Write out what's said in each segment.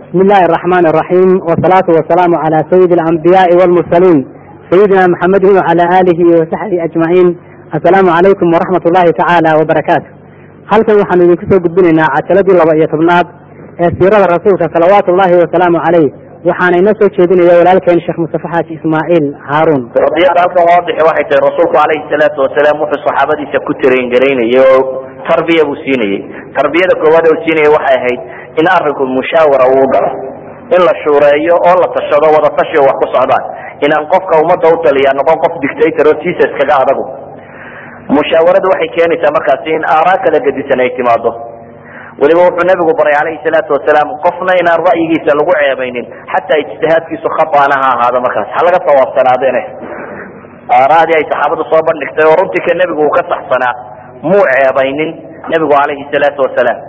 بسم الله الرحمن الرحيم والصلاة والسلام على سيد الأنبياء والمرسلين سيدنا محمد وعلى آله وصحبه أجمعين السلام عليكم ورحمة الله تعالى وبركاته halkan waxaanu idinku soo gudbinaynaa cajaladii laba iyo tobnaad ee siirada rasuulka salawaatu ullahi wasalaamu caleyh waxaana inoo soo jeedinaya walaalkeen sheekh mustafe xaaji ismaaciil haaruun qadiyada halkan waadixi waxay tahay rasuulku calayhi salaatu wasalaam wuxuu saxaabadiisa ku taraingaraynayay oo tarbiya buu siinayey tarbiyada koowaad oo siinayay waxay ahayd in arinku mushaawara uu galo in la shuureeyo oo la tashado wada tashi oo wax ku socdaan inaan qofka ummadda u taliya noqon qof dictator oo tiisa iskaga adagu mushaawaradu waxay keenaysaa markaasi in aaraa kala gedisan ay timaado weliba wuxuu nabigu baray calayhi salaatu wasalaam qofna inaan ra'yigiisa lagu ceebaynin xataa ijtihaadkiisu khataana ha ahaado markaas ha laga sawaabsanaadene aaraadii ay saxaabadu soo bandhigtay oo runtii ka nebigu uu ka saxsanaa muu ceebaynin nebigu calayhi salaatu wasalaam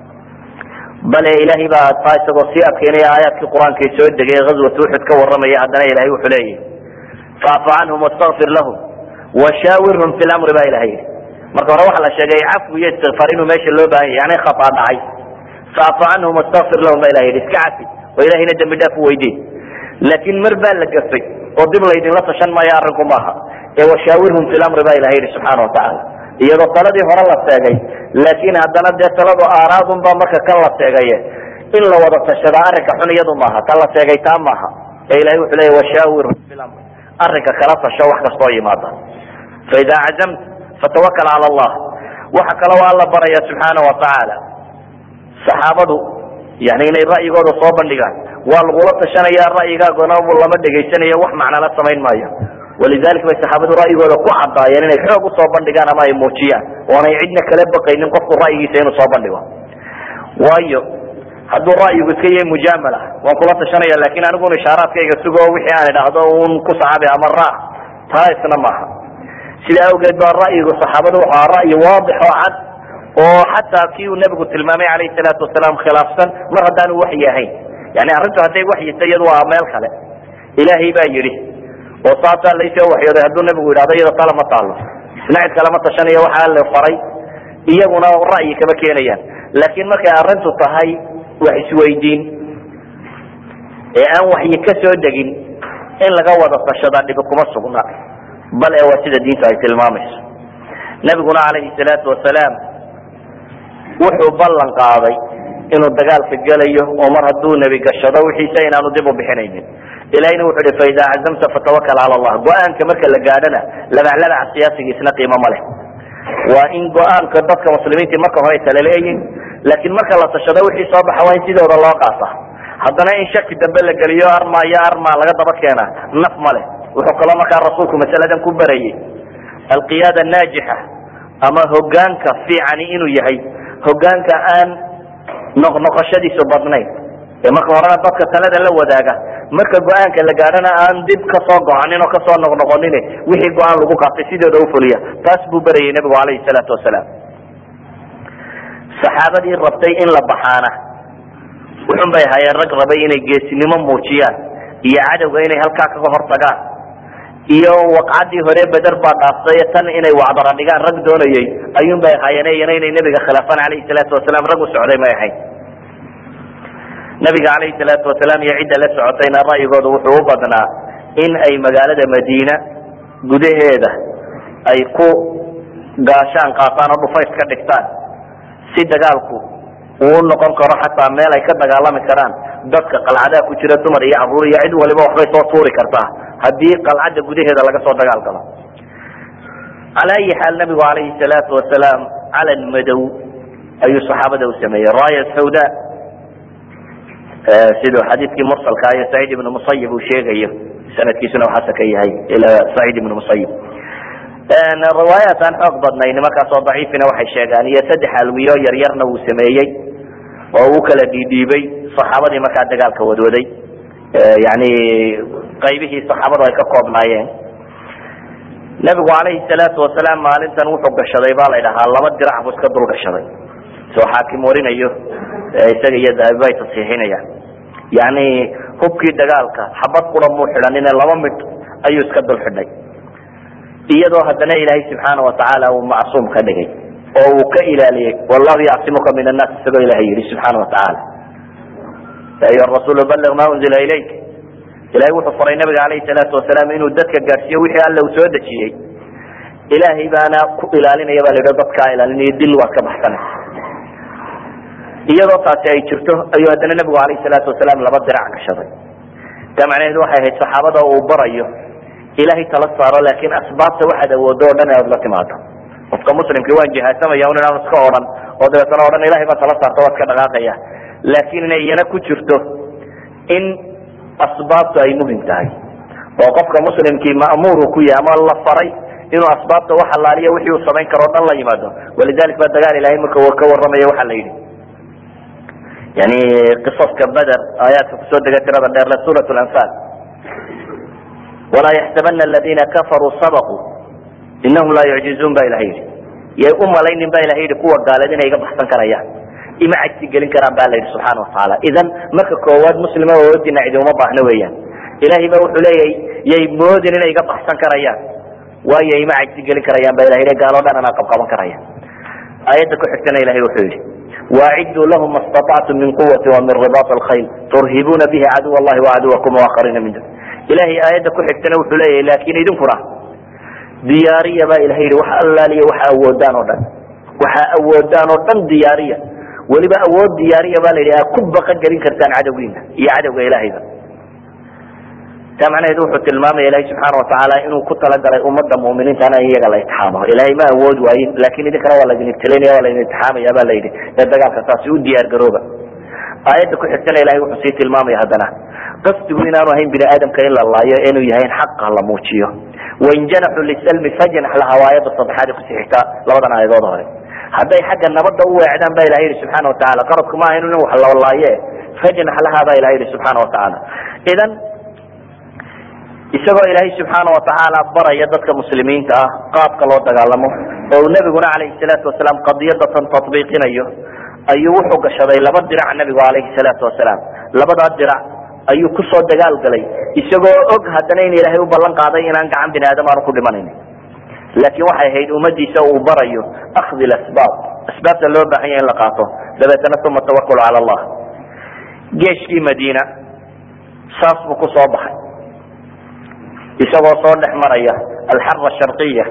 bale ilaahay baa taa isagoo sii adkeynaya aayaadkii qur-aanka soo degay ghazwat uxud ka warramaya haddana ilahay wuxuu leeyahy faafu canhum wastakfir lahum washaawirhum fi lamri baa ilahay yidhi marka hore waxaa la sheegay cafwi iyo istikfaar inuu meesha loo baahan yahy yani khata dhacay faafu canhum wastakfir lahum baa ilahay yidhi iska cafi oo ilahayna dembi dhaaf u weydiin laakiin mar baa la gafay oo dib laydinla tashan maayo arrinku maaha ee washaawirhum fi lamri baa ilahay yidhi subxaana watacaala iyadoo taladii hore la seegay laakiin haddana dee taladu aaraadun baa marka kan la seegaye in la wada tashada arrinka xun iyadu maaha tan la seegay taa maaha ee ilahay wuxuu leeya washaawirhum fi lamri arrinka kala tasho wax kastoo yimaada faida cazamt fatawakal cala allah waxa kale waa alla baraya subxaana watacaala saxaabadu yani inay ra'yigooda soo bandhigaan waa lagula tashanaya ra'yigaagona lama dhegaysanayo wax macnala samayn maayo walidalik bay saxaabadu ra'yigooda ku cadaayeen inay xoog usoo bandhigaan ama ay muujiyaan oonay cidna kala baqaynin qofku ra'yigiisa inuu soo bandhigo waayo hadduu ra'yigu iska yahay mujaamala waan kula tashanaya lakin aniguna ishaaraadkayga sugo wixii aan idhaahdo un ku saxaabi ama raac taa isna maaha sidaa awgeed baa ra'yigu saxaabadu wuxuu aha ra'yi waadix oo cad oo xataa kii uu nebigu tilmaamay calayhi salaatu wasalaam khilaafsan mar haddaanu waxyi ahayn yani arrintu hadday waxyita iyadu waa meel kale ilaahay baa yidhi oo saasaa laysoo waxyooday hadduu nebigu yidhahdo iyada tala ma taalo isna cid kalama tashanayo waxaa la faray iyaguna ra'yi kama keenayaan laakiin markay arrintu tahay wax isweydiin ee aan waxyi ka soo degin in laga wada tashadaa dhibi kuma sugna bal ee waa sida diintu ay tilmaamayso nebiguna calayhi salaatu wasalaam wuxuu ballan qaaday inuu dagaalka gelayo oo mar hadduu nebi gashado wixiisa inaanu dib u bixinaynin ilahina wuxuu hi faida cazamta fatawakal cala allah go-aanka marka la gaadhana labaclabaca siyaasigiisna qiimo ma leh waa in go-aanka dadka muslimiintii marka hore talaleeyihin laakiin marka la tashado wixii soo baxa waa in sidooda loo qaata haddana in shaki dambe la geliyo arma iyo arma laga daba keena naf ma leh wuxuu kaloo markaa rasuulku masaladan ku barayay alqiyaada naajixa ama hogaanka fiicani inuu yahay hogaanka aan noqnoqoshadiisu badnayn ee marka horena dadka talada la wadaaga marka go-aanka la gaadhana aan dib kasoo go-anin oo kasoo noqnoqonin wixii go-aan lagu qaatay sidooda ufuliya taas buu berayay nebigu calayhi salaatu wasalaam saxaabadii rabtay in la baxaana wuxun bay ahaayeen rag rabay inay geesinimo muujiyaan iyo cadowga inay halkaa kaga hortagaan iyo waqcadii hore beder baa dhaaftay tan inay wacdara dhigaan rag doonayay ayuun bay ahaayeen iyana inay nebiga khilaafaan calayhi salaatu wasalaam rag u socday may ahayn nabiga calayhi salaatu wasalaam iyo cidda la socotayna ra'yigooda wuxuu u badnaa in ay magaalada madiina gudaheeda ay ku gaashaan qaataan oo dhufays ka dhigtaan si dagaalku uu noqon karo xataa meel ay ka dagaalami karaan dadka qalcadaha ku jira dumar iyo caruur iyo cid waliba waxbay soo tuuri kartaa haddii qalcadda gudaheeda laga soo dagaal galo cala ayi xaal nabigu calayhi salaatu wasalaam calan madow ayuu saxaabada u sameeyey raaya sawda siduu xadiidkii mursalka iyo saciid ibnu musayib uu sheegayo sanadkiisuna uu xasan ka yahay ila saciid ibnu musayib riwaayaat aan xoog badnayn markaas oo daciifina waxay sheegaan iyo saddex alwiyo yaryarna uu sameeyey oo uu kala dhiidhiibay saxaabadii markaa dagaalka wadwaday yani qaybihii saxaabadu ay ka koobnaayeen nebigu calayhi salaatu wasalaam maalintan wuxuu gashaday baa la dhahaa laba dirac buu iska dul gashaday soo xaakim warinayo isaga iyo dahabiba ay tasxiixinayaan yani hubkii dagaalka xabad qura muu xidhanine laba midh ayuu iska dul xidhay iyadoo haddana ilaahay subxaana watacaala uu macsuum ka dhigay oo uu ka ilaaliyey wallahu yacsimuka min annaas isagoo ilahay yihi subxaana watacaala ya ayuha rasuulu balliq ma unzila ilayk ilahay wuxuu faray nabiga alayhi salaatu wasalaam inuu dadka gaadhsiiyo wixii alla uu soo dejiyey ilaahay baana ku ilaalinaya ba la yidhi dadkaa ilaalinayo dil waad ka baxsanaysa iyadoo taasi ay jirto ayuu haddana nabigu alayhi salaatu wasalaam laba dirac gashaday taa macnaheedu waxay ahayd saxaabada uu barayo ilahay tala saaro laakin asbaabta waxaad awoodo o dhan inaad la timaado qofka muslimkii waan jihaasamaya un inaan iska odhan oo dabeetana odhan ilahay baa tala saarta waad ka dhaqaaqaya laakin inay iyana ku jirto in asbaabtu ay muhim tahay oo qofka muslimkii ma'muuru ku yahay ama la faray inuu asbaabta wax allaaliya wixii uu samayn karo o dhan la yimaado walidalik ba dagaal ilahay marka ka warramaya waxa la yidhi yani qisaska beder aayaadka kusoo dega tirada dheerle suurat lanfal walaa yaxsabana aladina kafaruu sabaquu inahum laa yucjizuun ba ilaha yidhi yay u malaynin ba ilaha yidhi kuwa gaaleed inay iga baxsan karayaan ima cajsi gelin karaan ba la yidhi subxaana watacaala idan marka koowaad muslima oodina cidi uma baahno weeyaan ilahay ba wuxuu leeyahay yay moodin inay iga baxsan karayaan waayo ima cajsi gelin karayaan ba ilah yidhi gaaloo dhan anaa qabqaban karaya aayadda ku xigtana ilahay wuxuu yidhi waaciduu lahum ma staطactum min quwati wa min ribaط alkhayl turhibuuna bihi caduw allahi wacaduwakum waakhariina min dun ilahay aayadda ku xigtana wuxuu leeyahay laakin idinkuna diyaariya ba ilahay yihi wax allaaliya waxa awoodaan oo dhan waxa awoodaan oo dhan diyaariya weliba awood diyaariya ba la yidhi aa ku baqa gelin kartaan cadowgiina iyo cadowga ilahayba taa macnaheedu wuxuu tilmaamaya ilahay subxaana watacaala inuu ku talagalay ummadda mu'miniintana in iyaga la itixaamo ilahay ma awood waayin lakin idinkana waa laydin ibtilaynaya waa laydin itixaamaya ba la yidhi ee dagaalka taasi u diyaar garooba aayadda ku xigtana ilahay wuxuu sii tilmaamaya haddana qasdigu inaanu ahayn bini aadamka in la laayo inuu yahay in xaqa la muujiyo wain janaxuu lisalmi fajnax laha waa aayadda saddexaad kusii xigta labadan aayadood hore hadday xagga nabadda u weecdaan ba ilahay yihi subxaana watacaala qaradku ma ahayn in wax la laaye fajnax laha ba ilahay yihi subxaana watacaala idan isagoo ilaahay subxaana watacaala baraya dadka muslimiinta ah qaabka loo dagaalamo oo nabiguna calayhi salaatu wasalaam qadiyadatan tatbiiqinayo ayuu wuxuu gashaday laba dirac nabigu calayhi salaatu wasalaam labadaa dirac ayuu kusoo dagaal galay isagoo og haddana in ilaahay u ballan qaaday inaan gacan bini aadam aanu ku dhimanayn laakiin waxay ahayd ummadiisa uu barayo akhdi lasbaab asbaabta loo baahan yahay in la qaato dabeetana uma tawakul cala allah geeshkii madiina saas buu kusoo baxay isagoo soo dhex maraya alxara sharqiya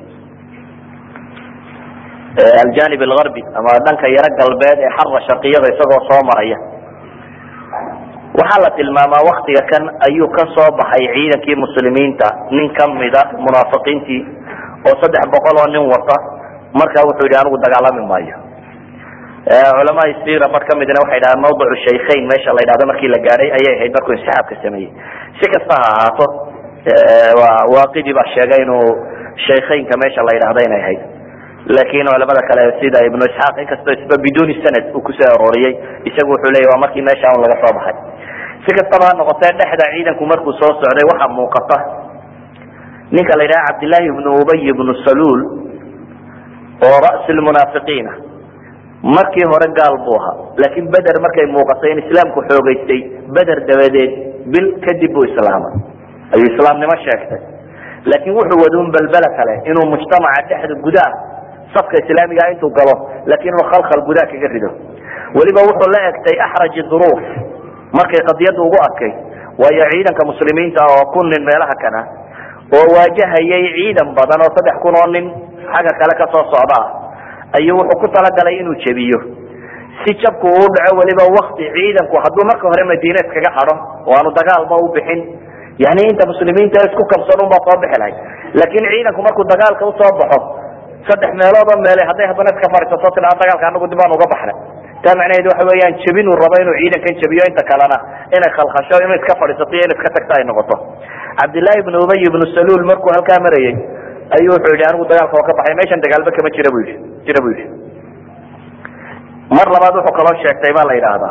aljanib algarbi ama dhanka yaro galbeed ee xara sharqiyada isagoo soo maraya waxaa la tilmaamaa waktiga kan ayuu ka soo baxay ciidankii muslimiinta nin kamida munaafiqiintii oo saddex boqol oo nin wata markaa wuxuu yidhi anigu dagaalami maayo culamaai sira bar kamidna waxay dhahaan mawdicu shaykhayn meesha la yidhahdo markii la gaadhay ayay ahayd markuu insixaabka sameeyey si kasta ha ahaato waaqidi baa sheegay inuu shaykhaynka meesha la yidhahdo inay ahayd laakin culamada kale sida ibnu isxaaq inkastoo isba biduni sanad uu kusoo arooriyey isagu wuxuu leya waa markii meesha un laga soo baxay si kastaba ha noqotee dhexda ciidanku markuu soo socday waxaa muuqata ninka la yidhaha cabdillahi ibnu ubay ibnu saluul oo ra'si lmunaafiqiina markii hore gaal buu ahaa laakiin beder markay muuqatay in islaamku xoogeystay beder dabadeed bil kadib buu islaamay ayuu islaamnimo sheegtay laakiin wuxuu waduun balbela kale inuu mujtamaca dhexda gudaha safka islaamiga intuu galo laakiin inuu khalkhal gudaha kaga rido weliba wuxuu la egtay axraji duruuf markay qadiyadda ugu adkay waayo ciidanka muslimiinta oo kun nin meelaha kana oo waajahayay ciidan badan oo saddex kun oo nin xagga kale kasoo socda ah ayuu wuxuu ku talagalay inuu jebiyo si jabku uu dhaco weliba wakti ciidanku hadduu marka hore madiina iskaga hadho oo aanu dagaalba u bixin yani inta muslimiinta isku kabsan un baa soo bixi lahay laakin ciidanku markuu dagaalka usoo baxo saddex meelood oo meele hadday haddana iska fadhiisato tiaa dagaalka anagu dib aan uga baxnay taa macnaheedu waxa weeyaan jebin uu rabo inuu ciidankan jebiyo inta kalena inay khalkhasho inuu iska fadhiisato iyo in iska tagta ay noqoto cabdillahi ibnu ubay ibnu saluul markuu halkaa marayey ayuu wuxuu yidhi anigu dagaalka waa ka baxay meeshan dagaalba kama jira bu yidhi jira bu yidhi mar labaad wuxuu kaloo sheegtay baa la yidhaahdaa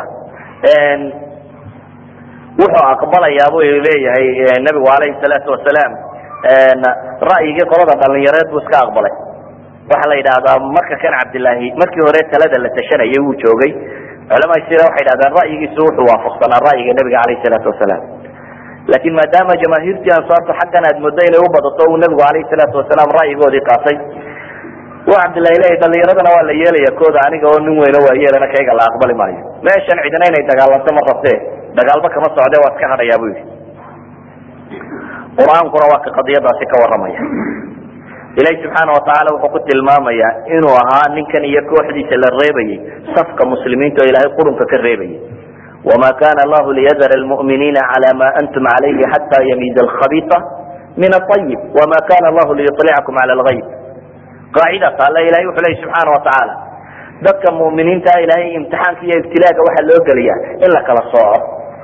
wuxuu aqbalayaa bu leeyahay nabigu alayhi salaatu wasalaam ra'yigii qolada dhalinyareed buu iska aqbalay waxaa la yidhahdaa marka kan cabdillaahi markii hore talada la tashanayay wuu joogay culamaa sira waxay dhahdaan ra'yigiisu wuxuu waafaqsanaa ra'yiga nabiga alayhi salaatu wasalaam laakin maadaama jamaahiirtii ansaartu xaggan aad muddo inay u badato uu nabigu alayhi salaatu wasalaam ra'yigoodii qaatay wa cabdillahi leeyahy dhalinyaradana waa la yeelaya kooda aniga oo nin weyno waa yeelana kayga la aqbali maayo meeshan cidina inay dagaalanto ma rabtee dagaalba kama socde waa iska hadhayaa bu yihi qur-aankuna waa ka qadiyadaasi ka waramaya ilahi subxaana watacaala wuxuu ku tilmaamayaa inuu ahaa ninkan iyo kooxdiisa la reebayay safka muslimiinta oo ilaahay qurunka ka reebayay wama kana allahu liyadara lmu'miniina cala ma antum calayhi xata yamiiza alkhabia min aayib wama kana allahu liyulicakum cala lgayb qaacidata alla ilahay wuxuu leya subxaana watacaala dadka mu'miniinta ilahay imtixaanka iyo ibtilaaga waxaa loo geliyaa in la kala sooco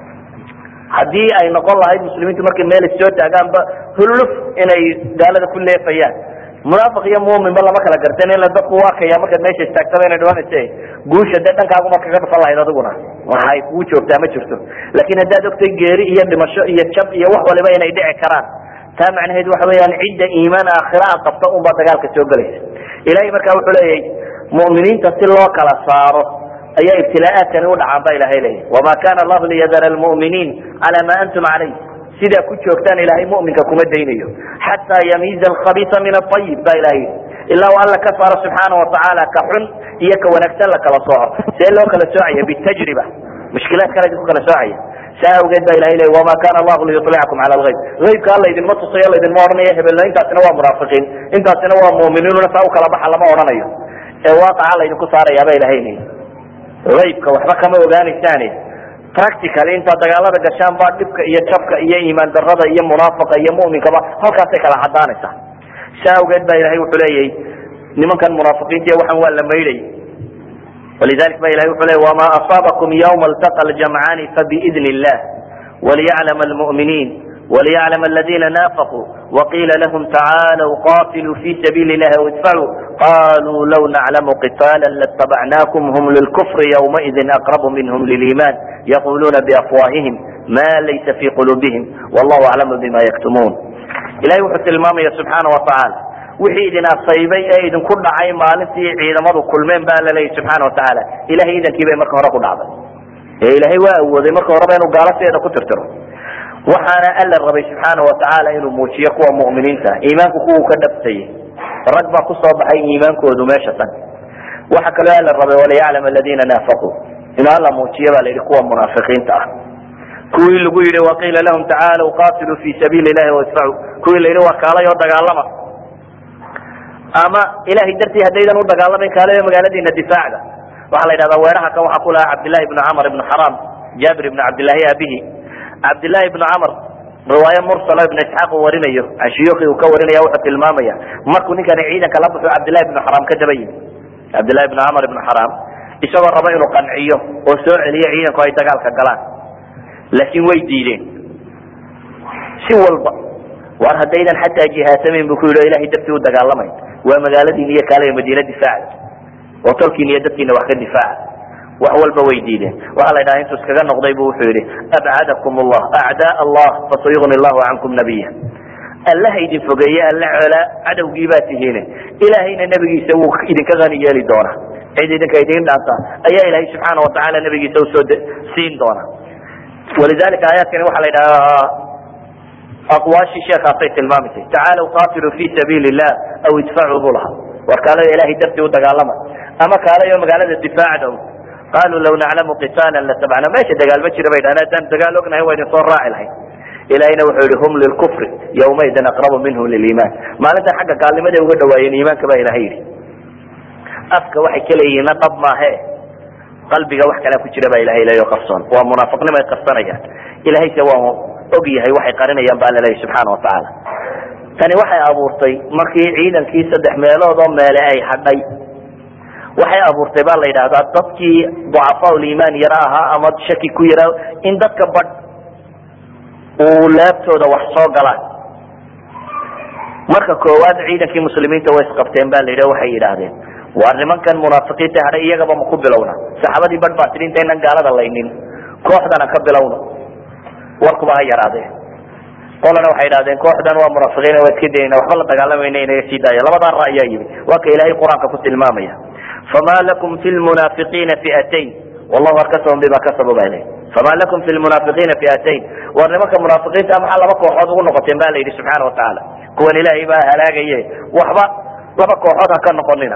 haddii ay noqon lahayd muslimiintu markay meel soo taagaanba hulluf inay gaalada ku leefayaan munaafiq iyo muminba lama kala garten ila dadku u arkaya markaad meesha istaagtaba inay dhimanayse guusha dee dhankaaguma kaga dhufan lahayd adiguna waxay kugu joogtaa ma jirto laakin haddaad ogtay geeri iyo dhimasho iyo jab iyo wax waliba inay dhici karaan taa macnaheed waxa weeyaan cidda iimaan aakhira a qabta unbaa dagaalka soo gelaysa ilahay marka wuxuu leeyahay mu'miniinta si loo kala saaro ayaa ibtilaaaatkani u dhacaan ba ilahay leeyahy wama kana allahu liyadara lmu'miniin cala ma antum calayh sidaa ku joogtaan ilahay muminka kuma daynayo xataa yamiiza alkhabisa min aayib ba ilahay yii ilaa u alla ka saaro subxaana watacaala ka xun iyo ka wanaagsan la kala sooco see loo kala soocaya bitajriba mushkilaad kale idinku kala soocaya saa awgeed ba ilahay leey wama kana allahu liyulicakum cala lgayb aybka alla idinma tusayo laydinma odhanayo hebelna intaasina waa munaafiqiin intaasina waa muminiinuna saa u kala baxa lama odhanayo ee waaqaca laydinku saarayaaba ilahay leey aybka waxba kama ogaanaysaane practicaly intaad dagaalada gashaan baa dhibka iyo jabka iyo iimaan darada iyo munaafiqa iyo muminkaba halkaasay kala cadaanaysaa saa awgeed ba ilahay wuxuu leeyahy nimankan munaafiqiinta waxaan waa la maydhay walidalik ba ilahay wuxuu leey wama asaabakum ywma altaqa ljamcaani fabiidni illah waliyaclam almu'miniin وليعلم الذين نافقوا وقيل لهم تعالوا قاتلوا في سبيل الله وادفعوا قالوا لو نعلم قتالا لاتبعناكم هم للكفر يومئذ أقرب منهم للإيمان يقولون بأفواههم ما ليس في قلوبهم والله أعلم بما يكتمون إلهي وحث المامية سبحانه وتعالى wixii idin asaybay ee idinku dhacay maalintii ciidamadu kulmeen baa la leeyahy subxaana watacaala ilahay idankii bay marka hore ku dhacday ee ilaahay waa awooday marka horeba inuu gaalaseeda ku tirtiro waxaana alla rabay subxaana watacaala inuu muujiyo kuwa mu'miniinta iimaanku kuwuu ka dhabtayay rag baa kusoo baxay iimaankoodu meesha tan waxa kaloo alla rabay waliyaclam aladiina naafaquu inuu alla muujiyo baa la yidhi kuwa munaafiqiinta ah kuwii lagu yidhi waqiila lahum tacaalow qatiluu fi sabiili ilahi wadfacuu kuwii la yidhi waa kaalay oo dagaalama ama ilahay dartii haddaydan u dagaalamayn kaalayo magaaladiina difaacda waxaa la yidhahdaa weeraha kan waxaa ku lahaa cabdillahi ibnu camr ibnu xaram jaabir ibnu cabdillahi abihi cabdillahi ibnu camr riwaaye mursalo ibnu isxaaq uu warinayo can shuyuuki uu ka warinaya wuxuu tilmaamaya markuu ninkani ciidanka la baxo cabdillahi ibnu xaram ka daba yimi cabdillahi ibnu camr ibnu xaram isagoo raba inuu qanciyo oo soo celiyo ciidanku ay dagaalka galaan laakiin way diideen si walba war haddaydan xataa jihaasamayn bu ku yidhi o ilahay dartii u dagaalamayn waa magaaladiina iyo kaale madiina difaaca oo tolkiina iyo dadkiina wax ka difaaca wax walba way diideen waxaa la ydhaha intuu iskaga noqday bu wuxuu yihi abcadakum allah acdaa allah fasayugni llahu cankum nabiya allaha idin fogeeye alla colaa cadowgii baa tihiine ilaahayna nebigiisa wuu idinka hani yeeli doonaa cid idinka idin dhaanta ayaa ilahay subxaana watacaala nebigiisa usoo siin doona walidalika aayaadkani waxaa la ydhahaa aqwaashii sheekaasay tilmaamaysay tacaalow qatiluu fi sabiili illah aw idfacuu buu lahaa war kaalayo ilahay dartii u dagaalama ama kaalayo magaalada difaacda qaluu law naclamu qitaala latabcna meesha dagaal ma jira bay dhahan haddaan dagaal ognahay waa idin soo raaci lahayn ilahina wuxuu yihi hum lilkufri yawmaidin aqrabu minhum liliiman maalintan xagga gaalnimaday uga dhawaayeen iimaanka baa ilahay yidhi afka waxay ka leeyihiinna dhab maahe qalbiga wax kalea ku jira baa ilahay leeyo qarsoon waa munaafiqnimo ay qarsanayaan ilahayse waa og yahay waxay qarinayaan baa laleeyahy subxaana watacaala tani waxay abuurtay markii ciidankii saddex meelood oo meele ay hadhay waxay abuurtay baa la yidhahdaa dadkii ducafaa liimaan yara ahaa ama shaki ku yara in dadka badh uu laabtooda wax soo galaan marka koowaad ciidankii muslimiinta way isqabteen ba la yidhi waxay yidhaahdeen waa nimankan munaafiqiinta hadhay iyagaba ma ku bilowna saxaabadii badh baa tidhi intaynan gaalada laynin kooxdana ka bilowno warkuba ha yaraadee qolana waxay idhahdeen kooxdan waa munaafiqiin waa iska dayna waxba la dagaalamayna inaga sii daaya labadaa ra ayaa yimi waa ka ilaahay qur-aanka ku tilmaamaya fama lakum fi lmunaafiqiina fiatayn wallahu arkasahum bima kasabu ba ilahy fama lakum fi lmunaafiqiina fiatayn war nimanka munaafiqiinta maxaa laba kooxood ugu noqoteen ba la yidhi subxaana watacaala kuwan ilaahay baa halaagaye waxba laba kooxood ha ka noqonina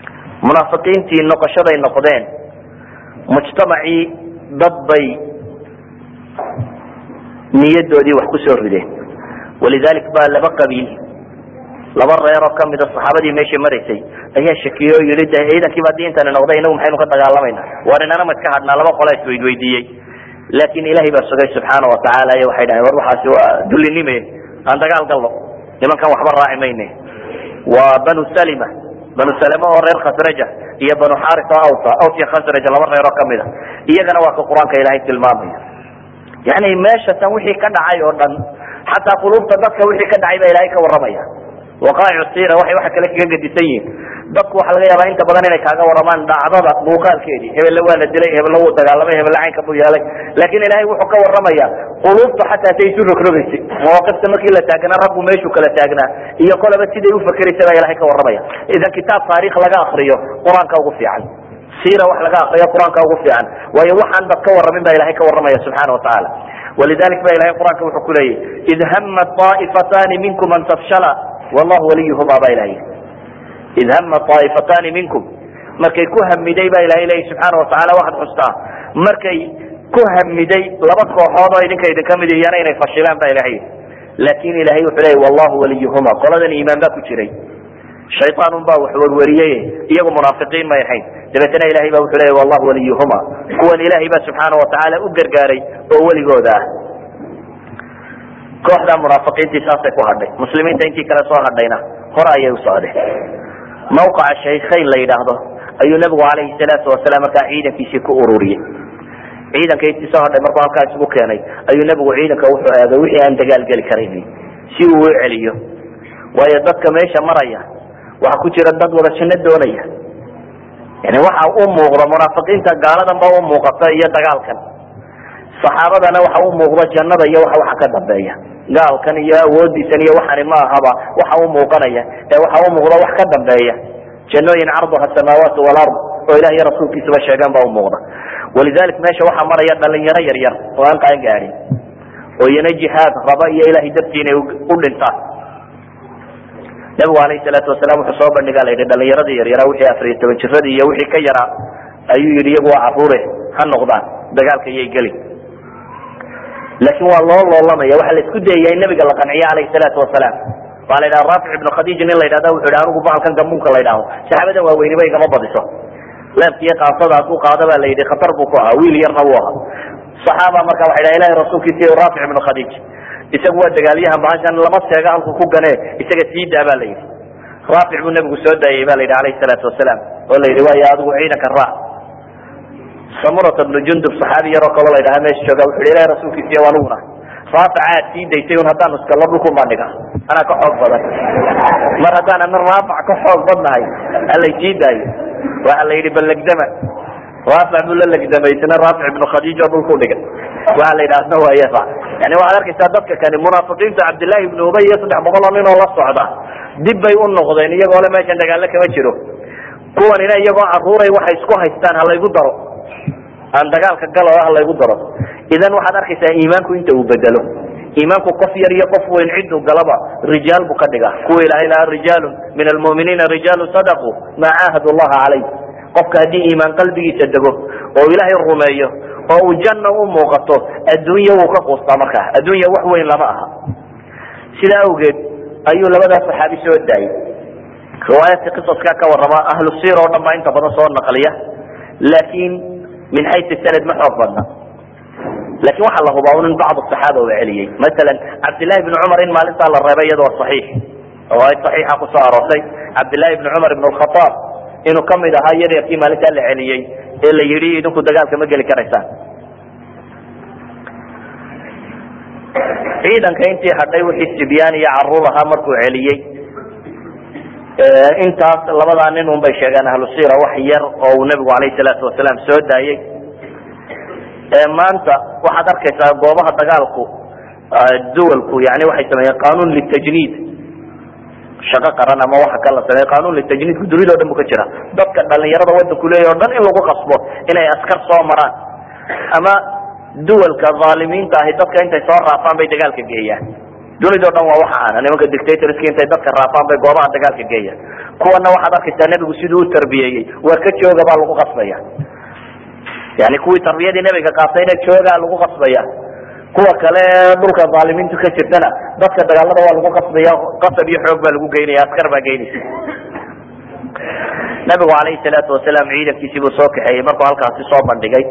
munaafiqiintii noqoshaday noqdeen mujtamacii dad bay niyadoodii wax kusoo rideen walidalik ba laba qabiil laba reer oo kamida saxaabadii meesha maraysay ayaa shakiyey oo yihi de ciidankiiba haddii intani noqday inagu maxaynu ka dagaalamayna war inana ma iska hadhnaa laba qola isweydweydiiyey laakin ilahay baa sugay subxaana watacaala iyo waxay dhaheen war waxaasi waa dullinime aan dagaal galno nimankan waxba raaci mayne waa banu salima banu salima oo reer khasraja iyo banu xaris oo awsa aws iyo khasraj laba reer oo kamid a iyagana waa ka qur-aanka ilaahay tilmaamaya yani meesha tan wixii ka dhacay oo dhan xataa qulubta dadka wixii ka dhacay baa ilahay ka warramaya waqaa'ic sira waxay waxa kale kaga gedisan yihiin dadku waxaa laga yaabaa inta badan inay kaaga waramaan dhacdada muuqaalkeedii hebelle waa la dilay hebelle wuu dagaalamay hebelle caynka buu yeelay laakin ilahay wuxuu ka warramaya qulubtu xataa say isu rogrogaysay mawaaqifta markii la taagnaa raggu meeshuu kala taagnaa iyo kolaba siday ufakeraysa baa ilahay ka warramaya idan kitaab taarikh laga akriyo qur-aanka ugu fiican sira wax laga akriyo qur-aanka ugu fiican waayo waxaan dad ka warramin baa ilahay ka warramaya subxana watacaala walidalik ba ilahay qur-aanka wuxuu ku leeyahy id hama طaa'ifatani minkum an tafshala wallahu waliyuhuma ba ilahay id hama طaa'ifatani minkum markay ku hamiday ba ilahay leeyahy subxaana watacaala waxaad xustaa markay ku hamiday laba kooxood oo idinka idinka mid iyana inay fashilaan ba ilahay laakin ilahay wuxuu leeyay wallahu waliyuhuma qoladan iimaan baa ku jiray shayaan un baa wax werweriyey iyagu munaafiqiin may ahayn dabeetana ilahay ba wuxuu leeyay wallahu waliyuhuma kuwan ilahay ba subxaana watacaala u gargaaray oo weligooda ah kooxda munaafiqiintii saasay ku hadhay muslimiinta intii kale soo hadhayna hore ayay usocdeen mawqaca shaykhayn la yidhaahdo ayuu nabigu calayhi salaatu wasalaam markaa ciidankiisii ku ururiyey ciidanka intii soo hadhay markuu halkaa isugu keenay ayuu nabigu ciidanka wuxuu eegay wixii aan dagaalgeli karayn si uu u celiyo waayo dadka meesha maraya waxa ku jira dad wada janno doonaya yani waxa u muuqda munaafiqiinta gaaladan ba u muuqata iyo dagaalkan saxaabadana waxa u muuqda jannada iyo waxa waxa ka dambeeya gaalkan iyo awoodiisan iyo waxani ma ahaba waxa u muuqanaya ee waxa u muuqda wax ka dambeeya jannooyin carduha samaawaat walard oo ilah iyo rasuulkiisaba sheegaan ba u muuqda walidalik meesha waxaa maraya dhalinyaro yar yar oo aan qaan gaadhin oo iyana jihaad raba iyo ilahay dartii inay u dhintaan nabigu alayhi salaatu wasalaam wuxuu soo bandhigaa la yidhi dhalinyaradii yaryaraa wixii afariyo toban jiradii iyo wixii ka yaraa ayuu yidhi iyagu waa caruure ha noqdaan dagaalka iyay gelin laakin waa loo loolamaya waxaa la isku dayaya in nabiga la qanciyo alayhi salaatu wasalaam waa la yidhaha raafic ibnu khadiij nin la yidhahda wuxu yidhi anigu bahalkan gamuunka la yidhaaho saxaabadan waaweyniba igama badiso leebkiiyo qaasada hadduu qaado ba la yidhi khatar buu ku ahaa wiil yarna buu ahaa saxaaba marka waxay dhaha ilahi rasuulkiisa raafic ibnu khadiij isagu waa dagaalyahan bahashan lama seega halku ku gane isaga sii daa ba la yidhi raafic buu nabigu soo daayay ba la yidhi alayhi salaatu wasalaam oo la yidhi waayo adigu ciidanka raac samurata bnu jundub saxaabi yaroo kaloo la ydhaha meesha jooga wuxu yhi ilahi rasuulkiisiy aniguna raafica aad sii daysay un haddaan iskalo dhulkun baan dhiga anaa ka xoog badan mar haddaan ana raafic ka xoog badnahay halay sii daayo waxa la yidhi ballegdama raafic buu la legdamay isna raafic ibnu khadiij oo dhulku dhigay waxa la yidhaahna waa yafa yani waxaad arkaysaa dadka kani munaafiqiinta cabdillahi ibnu ubay iyo saddex boqol oo nin oo la socda dib bay u noqdeen iyagoo le meeshan dagaalo kama jiro kuwanina iyagoo caruuray waxay isku haystaan halaygu daro aan dagaalka galo halaygu daro idan waxaad arkaysaa iimaanku inta uu bedelo iimaanku qof yar iyo qof weyn ciduu galaba rijaal buu ka dhiga kuwa ilahay lahaa rijaalu min almu'miniina rijaalu sadaquu maa caahadu llaha calayh qofka haddii iimaan qalbigiisa dego oo ilaahay rumeeyo oo uu janna u muuqato adduunya wuu ka quustaa markaa adduunya wax weyn lama aha sidaa awgeed ayuu labadaa saxaabi soo daayay riwaayaadka qisaska ka warrama ahlu sir oo dhan baa inta badan soo naqliya laakin min xaysu sanad ma xoog badna lakin waxaa la hubaa un in bacd saxaaba uu celiyey masalan cabdillahi bni cumar in maalintaa la reebay iyadoo saxiix riwaayad saxiixa kusoo aroortay cabdillahi bni cumar ibn lkhataab inuu kamid ahaa yaryarkii maalintaa la celiyey ee la yidhi idinku dagaalka ma geli karaysaan ciidanka intii hadhay wixii sibyaan iyo caruur ahaa markuu celiyey intaas labadaa nin un bay sheegeen ahlu sira wax yar oo uu nabigu alayhi salaatu wasalaam soo daayey maanta waxaad arkaysaa goobaha dagaalku duwalku yani waxay sameeyeen qanuun litajniid shaqo qaran ama waxa kala sameeye qanuun litajniidku dunida o dhan bu ka jira dadka dhalinyarada wadanku leeya o dhan in lagu qasbo inay askar soo maraan ama duwalka aalimiinta ahi dadka intay soo raafaan bay dagaalka geeyaan dunida o dhan waa waxa aana nimanka dictatorska intay dadka raafaan bay goobaha dagaalka geeyaan kuwana waxaad arkaysaa nebigu siduu u tarbiyeeyey waa ka jooga baa lagu qasbaya yani kuwii tarbiyadii nebiga qaatayna joogaa lagu qasbaya kuwa kale dhulka aalimiintu ka jirtana dadka dagaalada waa lagu qasbaya qasab iyo xoog baa lagu geynaya askar baa geynaysa nabigu alayhi salaatu wasalaam ciidankiisii buu soo kaxeeyey markuu halkaasi soo bandhigay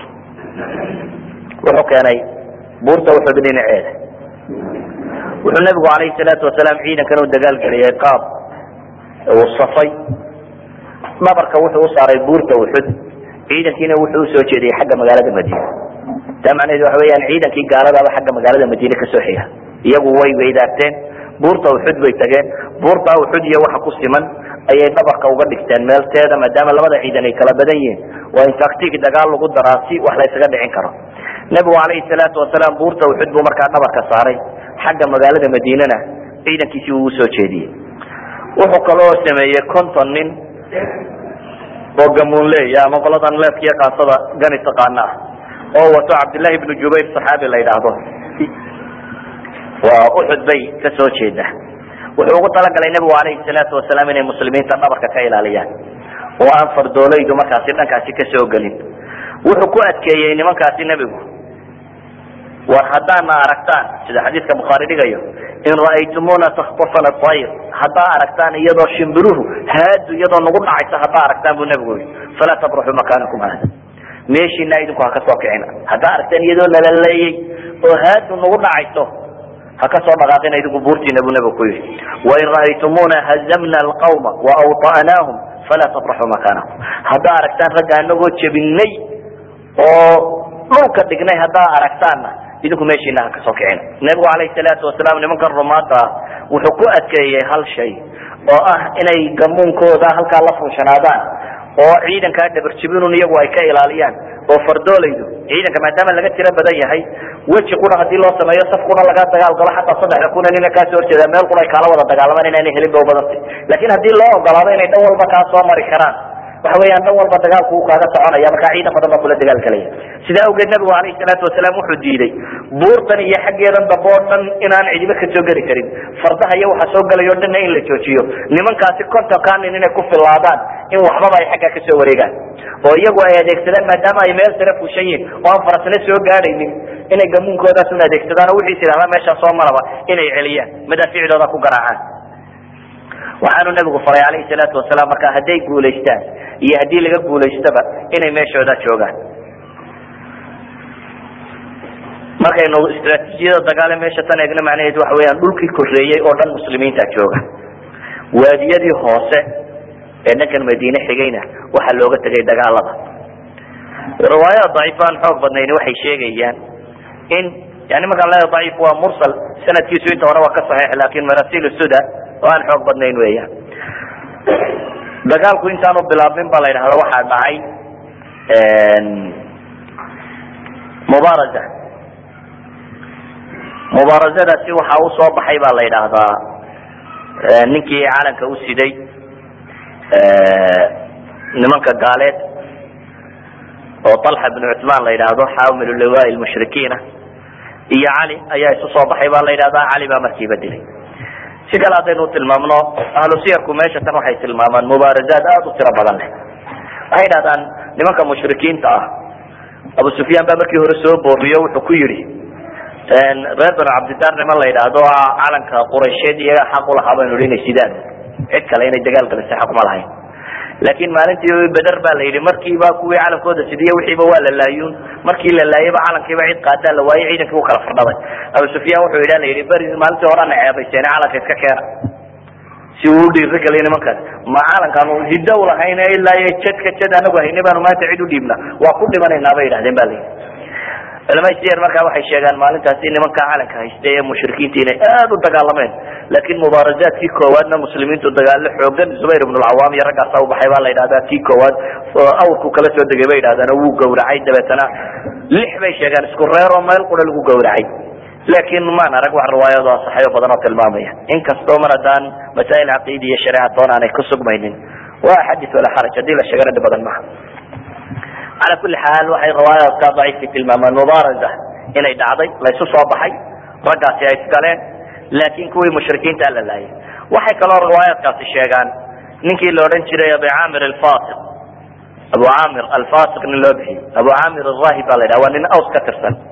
wuxuu keenay buurta uxud dhinaceeda wuxuu nabigu alayhi salaatu wasalaam ciidankan u dagaalgeliyay qaab uu safay dhabarka wuxuu u saaray buurta uxud ciidankiina wuxuu usoo jeediyey xagga magaalada madiina taa macnaheedu waxa weyaan ciidankii gaaladaba xagga magaalada madiine kasoo xiga iyagu way weydaarteen buurta uxud bay tageen buurta uxud iyo waxa ku siman ayay dhabarka uga dhigteen meelteeda maadaama labada ciidan ay kala badan yihiin waa in taktig dagaal lagu daraa si wax la ysaga dhicin karo nebigu calayhi salaatu wasalaam buurta uxud buu markaa dhabarka saaray xagga magaalada madiinena ciidankiisii uu usoo jeediyey wuxuu kaloo sameeyey conton nin oo gamuunleeya ama qoladan leefkiiyo kaasada gani taqaana ah oo wato cabdillahi ibnu jubayr saxaabi la yidhaahdo waa uxud bay ka soo jeeda wuxuu ugu talagalay nebigu alayhi salaatu wasalaam inay muslimiinta dhabarka ka ilaaliyaan oo aan fardoolaydu markaasi dhankaasi kasoo gelin wuxuu ku adkeeyey nimankaasi nebigu war haddaana aragtaan sida xadiidka bukhaari dhigayo in ra'aytumuna takhtafana ayr haddaa aragtaan iyadoo shimbiruhu haadu iyadoo nagu dhacaysa haddaa aragtaan buu nebigu yii falaa tabruxuu makaanakum hada meeshiina idinku ha kasoo kicina haddaa aragtaan iyadoo nalaleeyey oo haadu nagu dhacayso ha kasoo dhaqaaqina idinku buurtiina buu nebigu ku yihi wain ra'aytumuna hazamna alqawma waawطa'naahum falaa tabraxuu makaanakum haddaa aragtaan ragga anagoo jebinay oo dhulka dhignay haddaa aragtaanna idinku meeshiina ha kasoo kicina nebigu alayhi salaatu wasalaam nimankan rumaada ah wuxuu ku adkeeyey hal shay oo ah inay gamuunkooda halkaa la fuushanaadaan oo ciidankaa dhabarjibinun iyagu ay ka ilaaliyaan oo fardoolaydu ciidanka maadaama laga tiro badan yahay weji kuna hadii loo sameeyo saf kuna laga dagaal galo xataa saddexda kuna nina kaasoo horjeeda meel kuna ay kaala wada dagaalamaan inaanay helin ba ubadantay lakin haddii loo ogolaado inay dhan walba kaa soo mari karaan waxa weeyaan dhan walba dagaalku uu kaaga soconaya markaa ciidan badan baa kula dagaalgelaya sidaa awgeed nabigu alayhi salaatu wasalaam wuxuu diiday buurtan iyo xaggeedan dambe oo dhan inaan cidiba kasoo geli karin fardaha iyo waxa soo gelayo o dhanna in la joojiyo nimankaasi kontonkanin inay ku filaadaan in waxbaba ay xaggaa kasoo wareegaan oo iyagu ay adeegsadaan maadaama ay meel sare fushan yihin oo aan farasna soo gaadhaynin inay gamuunkoodaas un adeegsadaan oo wixiis idhahdaa meeshaa soo maraba inay celiyaan madaaficdooda ku garaacaan waxaanu nabigu faray alayhi salaatu wasalaam markaa hadday guulaystaan iyo haddii laga guulaystaba inay meeshooda joogaan markaynu istraatiijiyada dagaale meesha tan eegna macnaheedu waxa weyaan dhulkii koreeyey oo dhan muslimiinta jooga waadiyadii hoose ee dhankan madiine xigayna waxaa looga tegay dagaalada riwaayada daciif aan xoog badnayn waxay sheegayaan in yani markaan leeya daciif waa mursal sanadkiisu inta hore waa ka saxiix laakin marasil suda oo aan xoog badnayn weeyaan dagaalku intaanu bilaabmin ba la yidhahda waxaa dhacay mubaaraza mubaarazadaasi waxaa usoo baxay ba la yidhaahdaa ninkii calanka u siday nimanka gaaleed oo talxa bn cuثman la yidhaahdo xaamil liwa mushrikiina iyo cali ayaa isu soo baxay ba la yidhahdaa cali baa markiiba dilay si kale haddaynu tilmaamno ahlu siyarku meesha tan waxay tilmaamaan mubaarazaad aada u tiro badan leh waxay yidhahdaan nimanka mushrikiinta ah abu sufyaan baa markii hore soo booriyo wuxuu ku yidhi reer banu cabdidar niman la yidhaahdo calanka quraysheed iyaga xaq ulahaa baynu hi inay sidaan cid kale inay dagaal galisay xaq uma lahayn laakin maalintii beder ba la yidhi markiiba kuwii calankooda sidiye wixiiba waa la laayuun markii la laayayba calankiiba cid qaadaa la waayey ciidankii u kala fardhaday abu sufyaan wuxuu yidha la yidhi beri maalintii horena ceebayseen calanka iska keena si uu udhiiri galiyo nimankaas ma calankaanu hiddo ulahayn ilaa iyo jadka jad anagu hayne baanu maanta cid udhiibna waa ku dhimanaynaa bay yidhahdeen ba la yidhi culamada siyar markaa waxay sheegaan maalintaasi nimanka calanka haystay ee mushrikiinta inay aada u dagaalameen laakin mubaarazaadkii koowaadna muslimiintu dagaalo xoogan zubayr ibn lcawaam iyo raggaasa ubaxay baa la yidhahdaa kii koowaad awrku kala soo degay bay yidhahdaan oo wuu gawracay dabeetana lix bay sheegaan isku reeroo meel qura lagu gawracay laakin maan arag wax riwaayado asaxayo badan oo tilmaamaya inkastoo mar haddaan masaa'il caqiidi iyo shareeca doon aanay ku sugmaynin waa xadis walaa xaraj haddii la sheegana dhib badan maha ala kuli xaal waxay riwaayaadka daciifka tilmaamaan mubaaraza inay dhacday laysu soo baxay raggaasi ay isgaleen laakin kuwii mushrikiinta la laayay waxay kaloo riwaayaadkaasi sheegaan ninkii la odhan jiray abu camir alfasiq abu camir alfasiq nin loo bixiyey abu camir arahib baa la yidhaha waa nin aws ka tirsan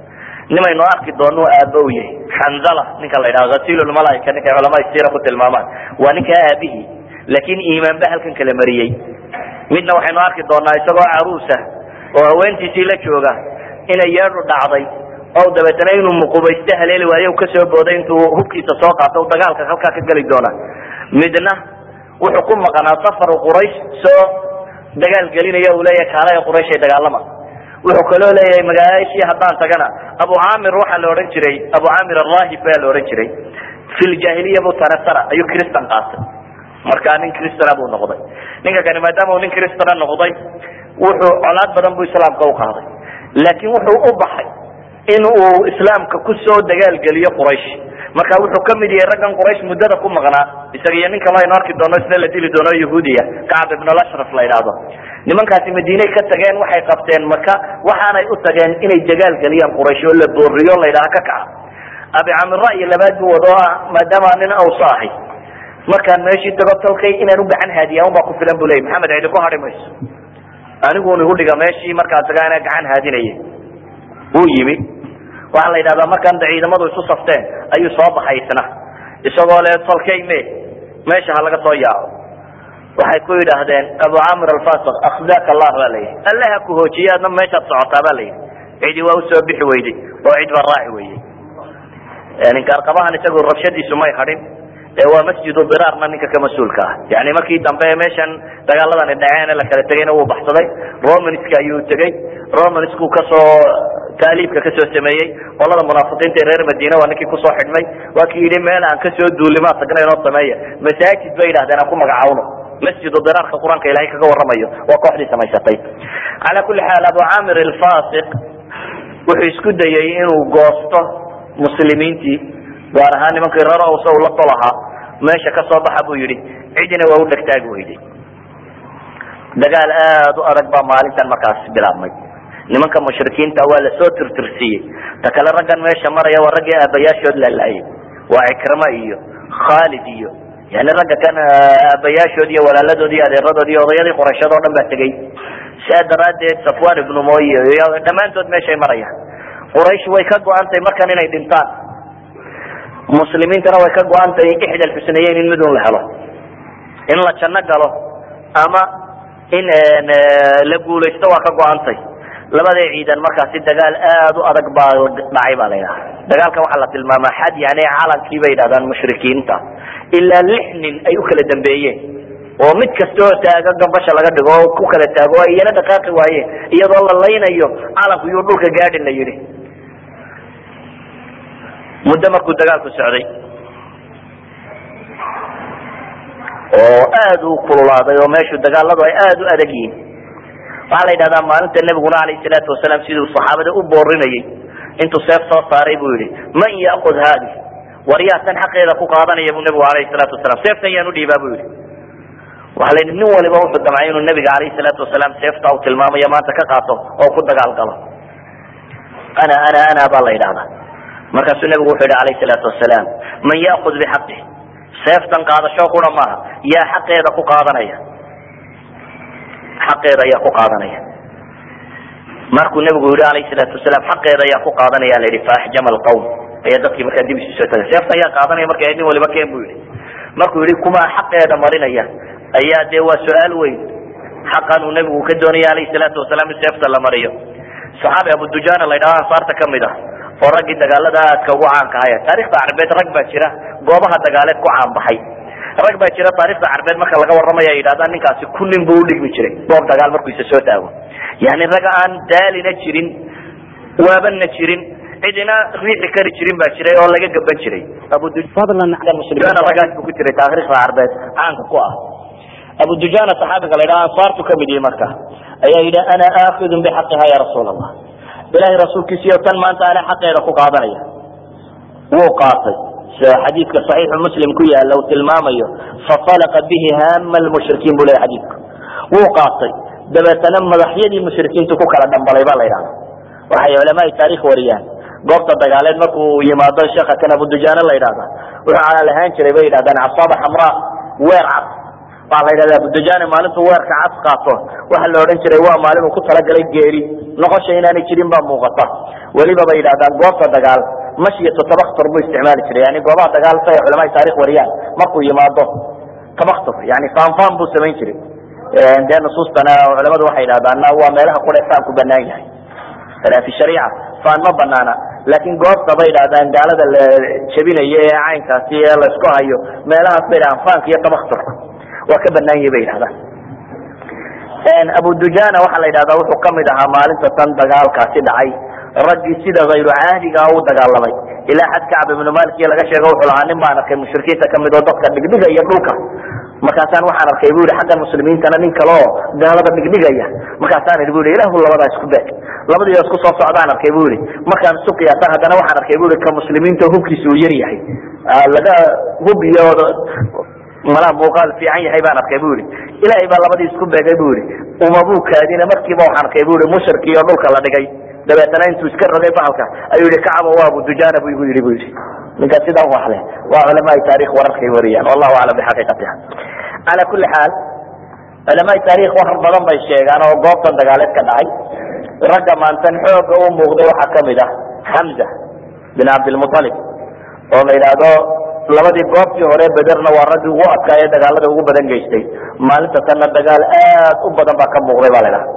nimaynu arki doonu aaba u yahay xanzala ninka la yidhaha hasilulmalaaika ninkay culamada siira ku tilmaamaan waa ninkaa aabihii laakin iimaan ba halkan kala mariyey midna waxaynu arki doonaa isagoo caruusa oo haweentiisii la jooga inay yeedhu dhacday o dabeetana inuu muqubayste haleeli waayo kasoo booday intuu hubkiisa soo qaato dagaalka halkaa ka geli doona midna wuxuu ku maqnaa safaru quraysh soo dagaal gelinaya uu leeyahay kaalaya qurayshay dagaalama wuxuu kaloo leeyahay magaalaashii haddaan tagana abu camir waxaa la odhan jiray abu camir arahib baa la odhan jiray fi ljahiliya bu tanasara ayuu cristan qaatay markaa nin cristana buu noqday ninka kani maadaama uu nin cristana noqday wuxuu colaad badan buu islaamka u qaaday laakiin wuxuu u baxay in uu islaamka kusoo dagaalgeliyo quraysh marka wuxuu kamid yahay raggan quraysh muddada ku maqnaa isaga iyo nin kaloo aynu arki doono isna la dili doono yahuudiya kacab ibn lashraf la yidhaahdo nimankaasi madiinay ka tageen waxay qabteen maka waxaanay u tageen inay dagaalgeliyaan quraysh oo la booriyo la yidhaha ka kaca abi camir ra'yi labaad buu wado ah maadaama nin awsa ahay markaan meeshii tago tolkay inaan u gacan haadiya unbaa ku filan bu leyy maxamed cidi ku hadhi mayso aniguun igu dhiga meeshii markaa tagaa inaa gacan haadinaya wuu yimi waxaa la yidhahdaa markaan da ciidamadu isu safteen ayuu soo baxay isna isagoo le tolkay me meesha ha laga soo yaaco waxay ku yidhaahdeen abu camir alfasiq akhzaka allah ba la yidhi alle ha ku hoojiye adna meeshaad socotaa ba la yidhi cidi waa usoo bixi weyday oo cid baa raaci weyey ninkaarqabahan isagu rabshadiisu may hadhin waa masjidu diraarna ninka ka mas-uulka ah yani markii dambe meeshan dagaaladani dhaceen la kala tegayna wuu baxsaday romanska ayuu tegey romansku kasoo taaliibka kasoo sameeyey qolada munaafiqiinta reer madiina waa ninkii kusoo xidhmay waa kii yidhi meel aan kasoo duulimaa tagna inoo sameeya masaajid bay yidhahdeen aan ku magacawno masjidu diraarka qur-aanka ilahay kaga waramayo waa kooxdii samaysatay cala kuli xaal abu camir alfasiq wuxuu isku dayey inuu goosto muslimiintii gaar ahaan nimankii reer awsa uu la tol ahaa meesha ka soo baxa buu yidhi cidina waa u dhegtaagi weyday dagaal aada u adag baa maalintan markaas bilaabmay nimanka mushrikiinta waa lasoo tirtirsiiyey ta kale raggan meesha maraya waa raggii aabayaashood lalaayay waa cikrama iyo khaalid iyo yani ragga kan aabayaashood iyo walaaladood iyo adeeradood iyo odayadii qorashad oo dhan baa tegey saa daraadeed safwan ibnu moy iyo dhammaantood meeshay marayaan quraysh way ka go-antay markan inay dhintaan muslimiintana way ka go-antay ixda alxusnayeyn in midun la helo in la janno galo ama in la guulaysto waa ka go-antay labaday ciidan markaasi dagaal aada u adag baa dhacay ba la yidhaha dagaalkan waxaa la tilmaamaa xad yani calankii bay yidhahdaan mushrikiinta ilaa lix nin ay u kala dambeeyeen oo mid kasta oo taaga gambasha laga dhigo oo ku kala taago o iyana dhaqaaqi waayeen iyadoo la laynayo calanku iyuu dhulka gaadhin la yidhi muddo markuu dagaalku socday oo aada u kululaaday oo meeshu dagaaladu ay aada u adag yihiin waxaa la yidhahdaa maalinta nebiguna alayh salaatu wasalaam siduu saxaabada u boorinayay intuu seef soo saaray buu yihi man ya'kud haadi war yaa tan xaqeeda ku qaadanaya buu nebigu alayhi salaatu wasalaam seeftan yaan udhiibaa bu yihi waxa la yidhi nin waliba wuxuu damcay inuu nebiga alayhi salaatu wasalaam seefta u tilmaamayo maanta ka qaato oo ku dagaal galo ana ana ana baa la yidhahdaa markaasuu nebigu wuxuu yihi alayh salaatu wasalaam man ya'kud bixaqi seeftan qaadasho qura maaha yaa xaqeeda ku qaadanaya xaqeeda ayaa ku qaadanaya markuu nebigu yihi alayh salaatu wasalaam xaqeeda ayaa ku qaadanaya la yihi faaxjama alqawm ayaa dadkii markaa dib isu soo tagay seefta ayaa qaadanaya marka nin waliba keen bu yihi markuu yihi kumaa xaqeeda marinaya ayaa dee waa su-aal weyn xaqan uu nebigu ka doonaya alayh salaatu wasalaam in seefta la mariyo saxaabi abu dujana la ydhaha ansaarta kamid ah oo raggii dagaalada aadka ugu caanka ahaya taarikhda carbeed rag baa jira goobaha dagaaleed ku caanbaxay rag baa jira taarikhda carbeed marka laga warramaya yidhahdaa ninkaasi ku nin buu udhigmi jiray goob dagaal markuu isa soo taago yani rag aan daalina jirin waabana jirin cidina riixi kari jirin baa jiray oo laga gaban jiray abudujana raggaas buu ku jiray taarikhda carbeed caanka ku ah abu dujana saxaabiga la ydhaha ansaartu kamid yihi marka ayaa yidhi ana aakidun bixaqiha ya rasuul allah ilahay rasuulkiisiyo tan maanta ana xaqeeda ku qaadanaya wuu qaatay sida xadiidka saxiixu muslim ku yaala uu tilmaamayo fafalaqa bihi hama lmushrikiin bu leya xadiidku wuu qaatay dabeetana madaxyadii mushrikiintu ku kala dhambalay ba la yidhahda waxay culamaai taarikh wariyaan goobta dagaaleed markuu yimaado sheekha kan abu dujana la yidhahda wuxuu calaal ahaan jiray bay yidhahdaan casaaba xamraa weer cad waxaa la yidhahda abudajani maalintuu weerka cas qaato waxa la odhan jiray waa maalin uu ku talagalay geeri noqosha inaanay jirin baa muuqata weliba bay yidhahdaan goobta dagaal mashiyatu tabaktur buu isticmaali jiray yani goobaha dagaal say culamada taarikh wariyaan markuu yimaado tabaktur yani faanfaan buu samayn jiray dee nusuustana culamadu waxay yidhahdaan waa meelaha qura faanku banaan yahay fi shariica faan ma banaana laakin goobta bay yidhahdaan gaalada la jebinayo ee caynkaasi ee laysku hayo meelahaas bay yidhahdaan faanka iyo tabakturka waa ka banaan yahi bay yidhahdaan abu dujana waxaa la yidhahdaa wuxuu kamid ahaa maalinta tan dagaalkaasi dhacay raggii sida hayru caadigaa u dagaalamay ilaa xad kacb ibnu malik laga sheego wuxuu lahaa nin baan arkay mushrikiinta kamid oo dadka dhigdhigaya dhulka markaasaan waxaan arkay bu yihi xaggan muslimiintana nin kale oo gaalada dhigdhigaya markaasaan idhi bu yihi ilahu labadaa isku beeg labadiio isku soo socdaan arkay bu yihi markaan isu qiyaasa haddana waxaan arkay bu yihi ka muslimiinta hubkiisa uu yar yahay laga hub iyo malaa muuqaal fiican yahay baan arkay bu yihi ilaahay baa labadii isku beegay bu yihi umabuu kaadina markiiba waxaan arkay bu yihi mushrikii oo dhulka la dhigay dabeetana intuu iska rogay bahalka ayuu yihi kacaba waa abu dujana bu igu yidhi bu yihi ninka sidaa waxle waa culamaai taarikh wararkay wariyaan wallahu aclam bixaqiiqatiha cala kuli xaal culamaai taarikh war badan bay sheegaan oo goobtan dagaaleed ka dhacay ragga maantan xooga u muuqday waxaa kamid ah xamza bin cabdilmualib oo la yidhaahdo labadii goobtii hore bederna waa raggii ugu adkaaye dagaalada ugu badan geystay maalinta tanna dagaal aad u badan baa ka muuqday ba la ydhaha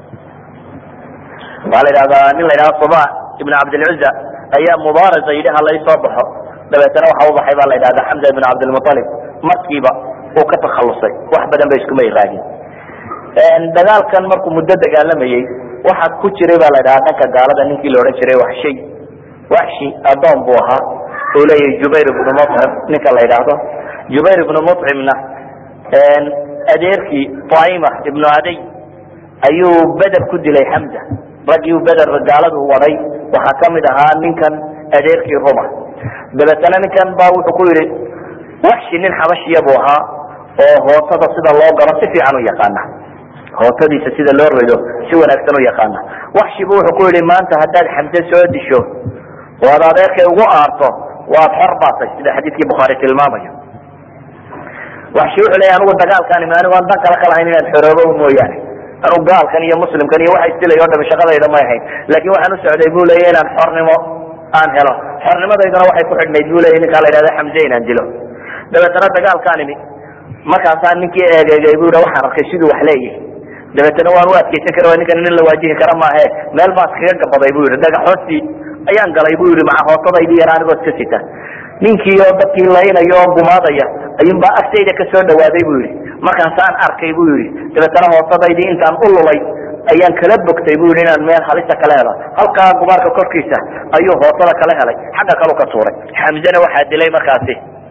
waxaa la yidhahdaa nin la yidhahda suba ibn cabdilcuza ayaa mubaarasa yidhi halay soo baxo dabeetana waxa ubaxay baa la yidhahda xamza ibn cabdilmualib markiiba uu ka takhalusay wax badan ba iskuma iraagin dagaalkan markuu muddo dagaalamayey waxa ku jiray ba la ydhaha dhanka gaalada ninkii la odhan jiray waxshay waxshi adoon buu ahaa uu leeyahay jubayr ibnu mucim ninka la yidhaahdo jubayr ibnu mucimna adeerkii taima ibnu aday ayuu beder ku dilay xamza raggii beder gaaladu waday waxaa kamid ahaa ninkan adeerkii ruma dabeetana ninkan ba wuxuu ku yihi waxshi nin xabashiya buu ahaa oo hootada sida loo galo si fiican u yaqaana hootadiisa sida loo rido si wanaagsan u yaqaana waxshibu wuxuu ku yihi maanta haddaad xamse soo disho oo ad adeerkay ugu aarto waad xor baatay sida xadiidkii bukhaari tilmaamayo waxshi wuxuu leeya anigu dagaalkani anigu aan dan kale ka lahayn inaan xoroobo mooyaane anigu gaalkan iyo muslimkan iyo waxa isdilay o dhami shaqadayda may ahayn laakin waxaan u socday bu leya inaan xornimo aan helo xornimadayduna waxay ku xidhnayd bu leya ninkaa la yidhahda xamse inaan dilo dabeetana dagaalkaan imi markaasaan ninkii eegeegay bu yidhi waxaan arkay siduu wax leeyahay dabeetana waan u adkeysan kara waa ninkan nin la waajihi kara maahe meel baad kaga gabaday bu yihi dhagaxoostii ayaan galay bu yihi maca hootadaydii yar anigoo iska sita ninkii oo dadkii laynaya oo gumaadaya ayuunbaa agtayda kasoo dhawaaday bu yihi markaasaan arkay bu yihi dabeetana hootadaydii intaan u lulay ayaan kala bogtay bu yihi inaan meel halisa kala helo halkaa gubaarka korkiisa ayuu hootada kala helay xagga kalu ka tuuray xamzena waxaa dilay markaasi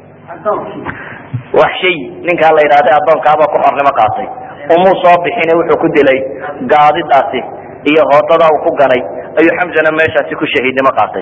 wax shay ninkaa la yidhahda addoonkaaba ku xornimo qaatay umuu soo bixine wuxuu ku dilay gaadidaasi iyo hootada uu ku ganay ayuu xamzana meeshaasi ku shahiidnimo qaatay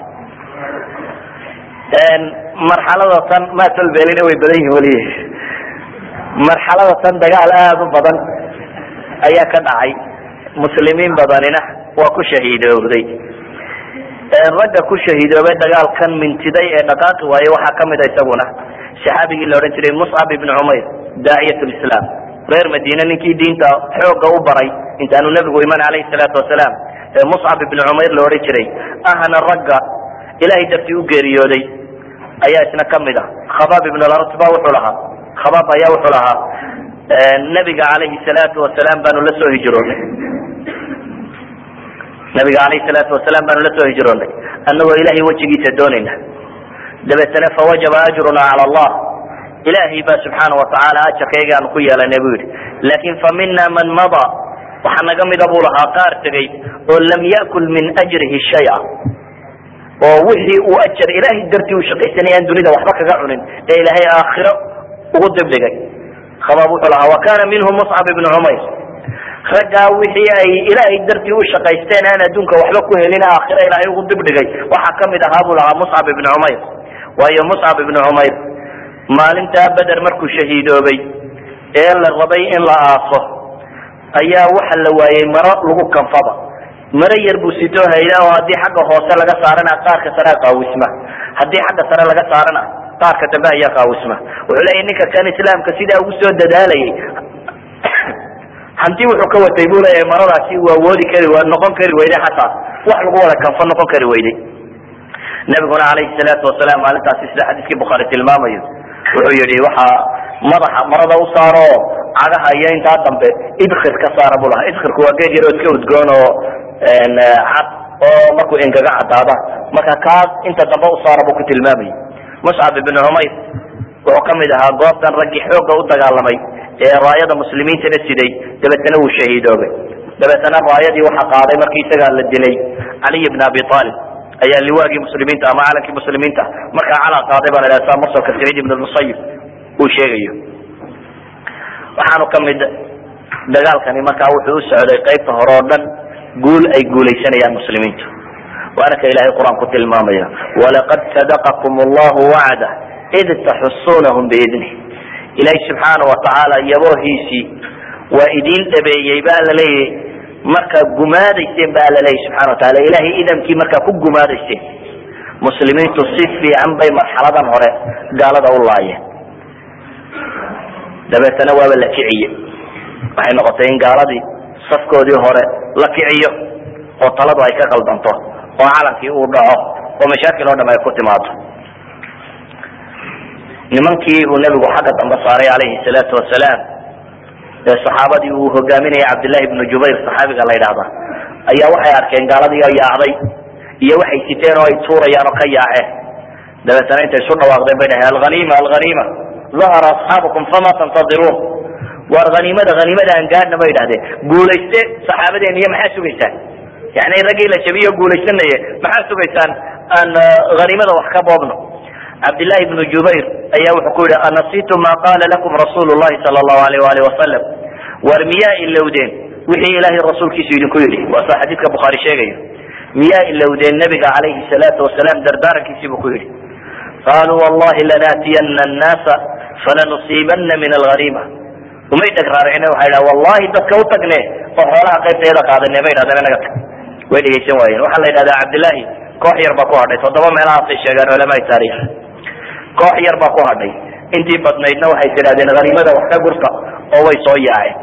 marxalada tan matolbelina way badan yihin weli marxalada tan dagaal aada u badan ayaa ka dhacay muslimiin badanina waa ku shahiidoobday ragga ku shahiidoobay dagaalkan mintiday ee dhaqaaqi waaye waxaa kamid a isaguna saxaabigii la odhan jiray muscab ibn cumayr daaciyat lislaam reer madiine ninkii diinta xooga u baray intaanu nebigu iman alayhi salaatu wasalaam ee muscab ibn cumayr la odhan jiray ahna ragga ilahay dartii u geeriyooday ayaa isna kamid ah khabaab ibn lartba wuxuu lahaa khabaab ayaa wuxuu lahaa nabiga calayhi salaatu wasalaam baanu la soo hijroonay nabiga alayhi salaatu wasalaam baanu la soo hijroonay annagoo ilahay wejigiisa doonayna dabeetana fawajaba ajruna cala allah ilahay baa subxaana watacaala ajarkayga aanu ku yeelanay bu yihi laakin fa mina man mada waxaa naga mida buu lahaa qaar tegay oo lam yakul min ajrihi shaya oo wixii uu ajar ilahay dartii u shaqaysanay aan dunida waxba kaga cunin ee ilaahay aakhiro ugu dibdhigay khabaab wuxuu lahaa wa kana minhum muscab ibnu cumayr raggaa wixii ay ilaahay dartii u shaqaysteen aan adduunka waxba ku helin aakhiro ilaahay ugu dibdhigay waxaa kamid ahaa buu lahaa muscab ibnu cumayr waayo muscab ibnu cumayr maalintaa beder markuu shahiidoobay ee la rabay in la aaso ayaa waxa la waayey maro lagu kanfaba maro yar buu sitoo hayda oo haddii xagga hoose laga saarana qaarka sare qaawisma haddii xagga sare laga saarana qaarka dambe ayaa qaawisma wuxuu leeyahy ninka kan islaamka sidaa ugu soo dadaalayay hanti wuxuu ka watay buu leeyahay maradaasi uu awoodi kari noqon kari weyday xataa wax lagu wada kanfo noqon kari weyday nabiguna calayhi salaatu wasalaam maalintaasi sida xadiiskii bukhaari tilmaamayo wuxuu yihi waxaa madaxa marada u saaro cagaha iyo intaa dambe idkir ka saara buu lahaa idkirku waa geed yaroo iska udgoon oo cad oo markuu engaga cadaada marka kaas inta dambe u saara buu ku tilmaamayay muscab ibn cumayr wuxuu kamid ahaa goobtan raggii xoogga u dagaalamay ee raayada muslimiintana siday dabeetana wuu shahiidoobay dabeetana raayadii waxaa qaaday markii isagaa la dilay caliy bn abi aalib ayaa liwaagii muslimiinta ama calankii muslimiinta markaa calaa qaaday baa la dhaha saa mursalka saciid ibn musayib uu sheegayo waxaanu kamid dagaalkani markaa wuxuu u socday qaybta hore oo dhan guul ay guulaysanayaan muslimiintu waana ka ilahay qur-aan ku tilmaamaya walaqad sadaqakum allahu wacda id taxusunahum biidnih ilahi subxaana watacaala yaboohiisii waa idiin dhabeeyey baa laleeyahy markaa gumaadayseen ba laleeyahy subxana wataala ilahay idamkii markaa ku gumaadayseen muslimiintu si fiican bay marxaladan hore gaalada u laayeen dabeetana waaba la kiciye waxay noqotay in gaaladii safkoodii hore la kiciyo oo taladu ay ka qaldanto oo calankii uu dhaco oo mashaakil oo dham ay ku timaado nimankii uu nebigu xagga dambe saaray calayhi salaatu wasalaam ee saxaabadii uu hogaaminayay cabdillahi bnu jubayr saxaabiga la yidhaahda ayaa waxay arkeen gaaladii oo yaacday iyo waxay siteen oo ay tuurayaan oo ka yaaceen dabeetana intay isu dhawaaqdeen bay dhaheen alhanima alhanima ahara asxaabukum fama tantadiruun waar haniimada haniimada aan gaadhna bay idhahdeen guulayste saxaabadeen iyo maxaa sugaysaan yani raggii la jabiyo guulaysanaye maxaa sugaysaan aan haniimada wax ka boobno cabdillahi bnu jubayr ayaa wuxuu ku yihi anasitu ma qaala lakum rasuulu llahi sala allahu alayh waalih wasalam war miyaa ilowdeen wixii ilaahay rasuulkiisu idinku yidhi waa sa xadiidka bukhaari sheegayo miyaa ilowdeen nabiga calayhi salaatu wasalaam dardaarankiisii buu ku yidhi qaluu wallahi lanaatiyana annaasa falanusiibana min alghaniima umay dhagraaricine waxay dhaha wallahi dadka u tagne oo xoolaha qaybtayada qaadane bay dhahdeen inaga tag way dhegaysan waayeen waxaa la yidhahdaa cabdillahi koox yar baa ku hadhay toddoba meelahaasay sheegaan culamaai taarikh koox yar baa ku hadhay intii badnaydna waxay tidhahdeen haniimada wax ka gurta oo way soo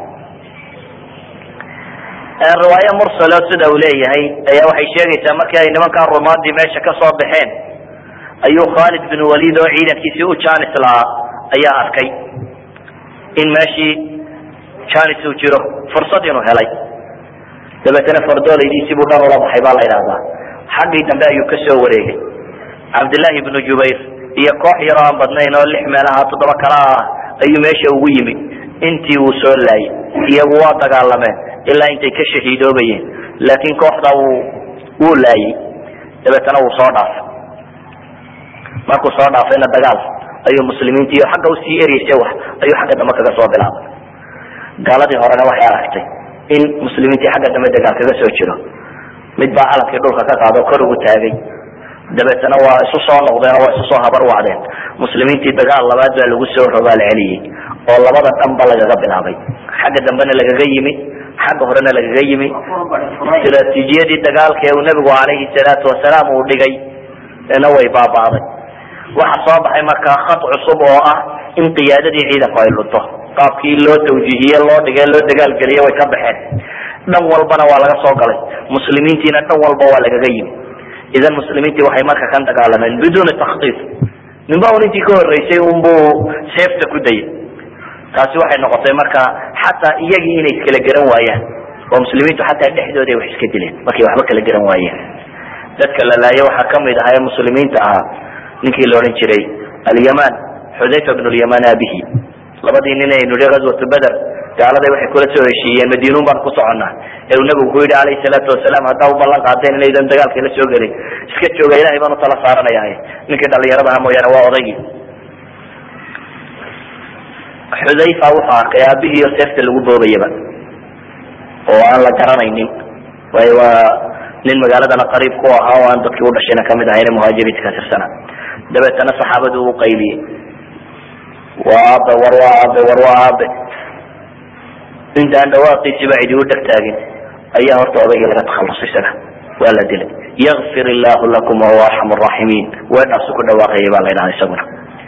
yaaceen riwaayo mursalo sida uu leeyahay ayaa waxay sheegaysaa markii ay nimankaa rumaadii meesha ka soo baxeen ayuu khaalid bin walid oo ciidankiisii u janis lahaa ayaa arkay in meeshii janis uu jiro fursad inuu helay dabeetana fardooleydiisii buu dhan ula baxay baa la yidhahdaa xaggii dambe ayuu ka soo wareegay cabdillahi bnu jubayr iyo koox yaroo aan badnayn oo lix meelaha toddoba kala ah ayuu meesha ugu yimi intii uu soo laayay iyagu waa dagaalameen ilaa intay ka shahiidoobayeen laakiin kooxda wuu wuu laayay dabeetana wuu soo dhaafay markuu soo dhaafayna dagaal ayuu muslimiinta iyo xagga usii ereysay wax ayuu xagga dambe kaga soo bilaabay gaaladii horena waxay aragtay in muslimiintii xagga dambe dagaal kaga soo jiro mid baa calankii dhulka ka qaado kor ugu taagay dabeetana waa isu soo noqdeen oo waa isu soo habar wacdeen muslimiintii dagaal labaad baa lagu soo rogaal celiyey oo labada dhanba lagaga bilaabay xagga dambena lagaga yimi xagga horena lagaga yimi istraatiijiyadii dagaalka ee uu nebigu calayhi salaatu wasalaam uu dhigay na way baaba'day waxa soo baxay markaa khad cusub oo ah in qiyaadadii ciidanku ay lunto qaabkii loo tawjiihiye loo dhigay loo dagaalgeliye way ka baxeen dhan walbana waa laga soo galay muslimiintiina dhan walba waa lagaga yimi idan muslimiintii waxay marka kan dagaalameen biduuni takhtiif ninba un intii ka horeysay unbuu seefta ku dayay taasi waxay noqotay marka xataa iyagii inay iskala garan waayaan oo muslimiintu xataa dhexdooda wax iska dileen markay waxba kala garan waayeen dadka la laayo waxaa kamid ahaa ee muslimiinta ahaa ninkii la odhan jiray alyaman xudayfa bn lyaman abihi labadii nin aynu nihi gazwatu beder gaaladay waxay kula soo heshiiyeen madiinuun baan ku soconnaa ee uu nabigu ku yidhi calayhi salaatu wasalaam haddaa u ballan qaadeen inaydan dagaalka la soo gelin iska jooga ilahay baan utala saaranaya ninkii dhalinyaradaha mooyaane waa odaygii xudayfa wuxuu arkay aabihii oo seefta lagu boobayaba oo aan la garanaynin waayo waa nin magaaladana qariib ku ahaa oo aan dadkii udhashayna kamid ahayne muhaajiriinta ka tirsana dabeetana saxaabadu u qayliyey waa aabe war waa aabe war waa aabe intaan dhawaaqiisiba cidi u dhegtaagin ayaa horta odaygii laga takhalusay isaga waa la dilay yakfir illahu lakum wahuwa arxam raaximiin weedhaasu ku dhawaaqayay baa la ydhaha isaguna